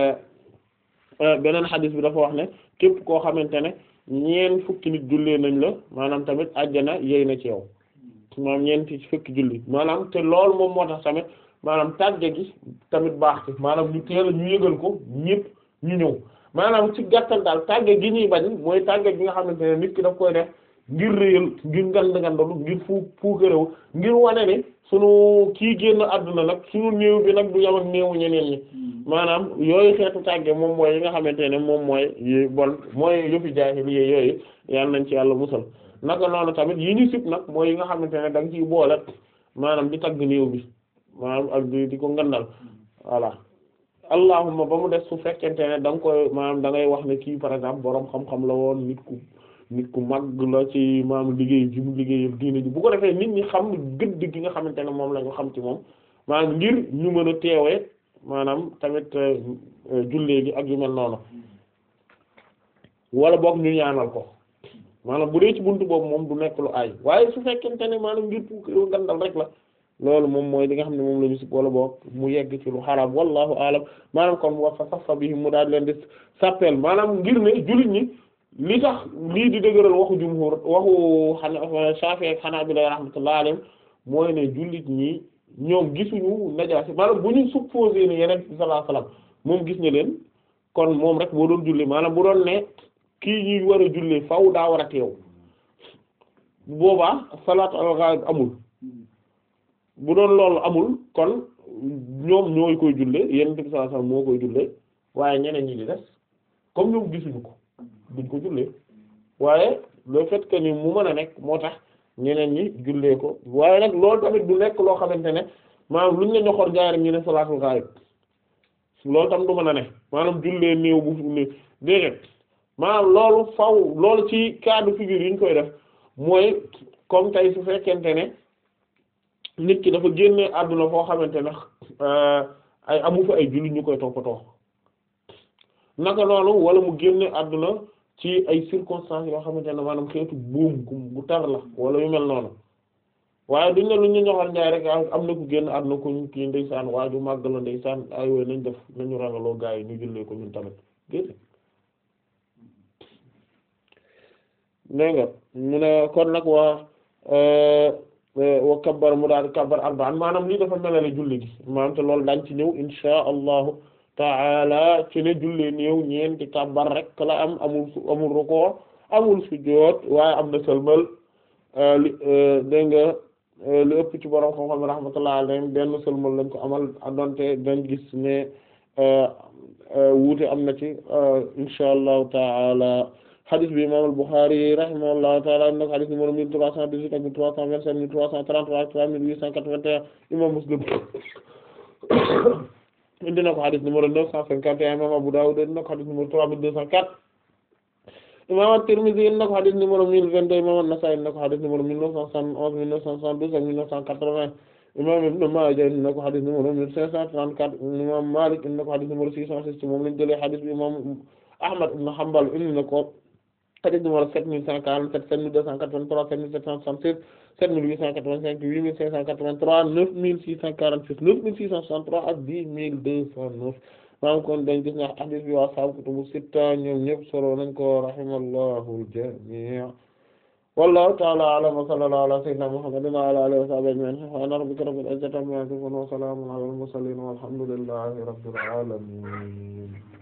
beneen xadis bi dafa wax ne képp koo xamante ne ñeen fukki nit jullee nañ la maanaam tamit àjjana yey na ci yow maanaam ñeenti fukki julli maanaam te loolu moom moo tax tamit maanaam tàgge gi tamit baax ci maanaam ñu teel a ñu yëgal ko ñëpp ñu ñëw maanaam ci gàttal daal tàgge gi ñuy bañ mooy tàgge gi nga xamante ne nit ki daf koy def ngir réyal ngir ngand ngandalu ngir fu fuukaréew ngir wane ne sunu kii génn àdduna nag sunu néew bi nag du yam ak néewu ñeneen ñi maanaam yooyu xeetu tàgge moom mooy yi nga xamante ne moom mooy yi bon mooy yëfi jaahiliya yooyu yal nañ ci yàlla musal naka noonu tamit yi ñu sib nag mooy yi nga xamante ne da nga ciy boole maanaam di tagg néew bi maanaam ak di di ko ngandal voilà allahumma ba mu des su fekkente ne da nga koy maanaam da ngay wax ne kii par exemple boroom xam-xam la woon nit ku nit ku mag la ci maanaam liggéey ji mu liggéey diine ji bu ko defee nit ñi xam gëdd gi nga xamante ne moom la ñu xam ci moom maanaam ngir ñu mën a teewee maanaam tamit jullee gi ak yu mel noonu wala boog ñu ñaanal ko maanaam bu dee ci buntu boobu moom du nekk lu aay waaye su fekkente ne maanaam ngir pour ngandal rek la loolu moom mooy li nga xam ne moom la ñu si wala boog mu yegg ci lu xaraam wallahu alam maanaam kon wa fa safa bi mu daal leen di sàppeel maanaam ngir ne jullit ñi li tax lii di dëgëral waxu jumhur waxu xana Shafi'i ak Hanabila rahmatullahi alayhim mooy ne jullit ñi ñoom gisuñu najaasi maanaam bu ñu supposé ne yeneen bi sallallahu alayhi wasallam moom gis na leen kon moom rek boo doon julli maanaam bu doon ne kii ñuy war a julli faw daa war a teew boobaa salaatu al-ghaib amul bu doon loolu amul kon ñoom ñooy koy julle yeneen bi sallallahu alayhi wasallam moo koy julle waaye ñeneen ñi di des comme ñoom gisuñu ko duñ ko jullee waaye le fait que ni mu mën a nekk moo tax ñeneen ñi jullee ko waaye nag loolu tamit du nekk loo xamante ne maanaam luñ la ñoxoor jaay rek ñu ne salaatul ghaib loolu tam du mën a ne maanaam jullee néew bu ne déedéet maanaam loolu faw loolu ci cas de figure yi ñu koy def mooy comme tey su fekkente ne nit ki dafa génne àdduna foo xamante ne ay amu fa ay julli ñu koy toppatoo naka noonu wala mu génne àdduna ci ay circonstances yoo xamante ne maanaam xeetu buum gu tar la wala yu mel noonu waaye duñ ne lu ñu ñoxal njaay rek am na ku génn àdduna ko kii ndeysaan waaju màgg la ndeysaan ay wooy nañ def nañu rangaloo gaa yi ñu jullee ko ñun tamit génne dégg nga mu ne kon nag waa wa kabbar mu daal kabbar arba'an maanaam lii dafa melale julli gi maanaam te loolu dañ ci ñëw insha allahu taala ci ne jullee néew ñeenti kabbar rek la am amul su amul rukoo amul sujjóot waaye am na sëlmal li dégg nga lu ëpp ci borom xam-xam rahmatullahi alayhim benn sëlmal lañ ko amal donte dañ gis ne wuute am na ci insha allahu taala hadith bi imam al-Bukhari rahimahullahu taala nag hadith numéro mille trois cent dix-huit ak mille trois cent vingt-sept mille trois cent trente-trois ak trois mille huit cent quatre-vingt-un imam Muslim indi na ko hadith numéro neuf cent cinquante et un imam Abu Dawud indi na ko hadith numéro trois mille deux cent quatre imam At-Tirmidhi indi na ko hadith numéro mille vingt-deux imam An-Nasa'i indi na ko hadith numéro mille neuf cent soixante-onze mille neuf cent soixante-douze ak mille neuf cent quatre-vingts imam Ibn Maaja indi na ko hadith numéro mille cinq cent trente-quatre imam Malik indi na ko hadith numéro six cent six moom lañ jëlee hadith bi imam Ahmad ibn Hanbal indi na ko hadith numéro sept mille cent quarante-sept sept mille deux cent quatre-vingt-trois sept mille sept cent soixante-six sept mille huit cent quatre-vingt-cinq huit mille cinq cent quatre-vingt-trois neuf mille six cent quarante-six neuf mille six cent soixante-trois ak dix mille deux cent neuf maanaam kon dañ gis ne hadith bi waa sahaabu kutubu sitta ñoom ñëpp solo nañ ko rahimallahu al-jami' wallahu ta'ala a'lam wa sallallahu ala sayyidina muhammadin wa ala alihi wa sahbihi ajma'in subhana rabbika rabbil izzati amma yasifun wa salamun ala al-mursalin walhamdulillahi rabbil alamin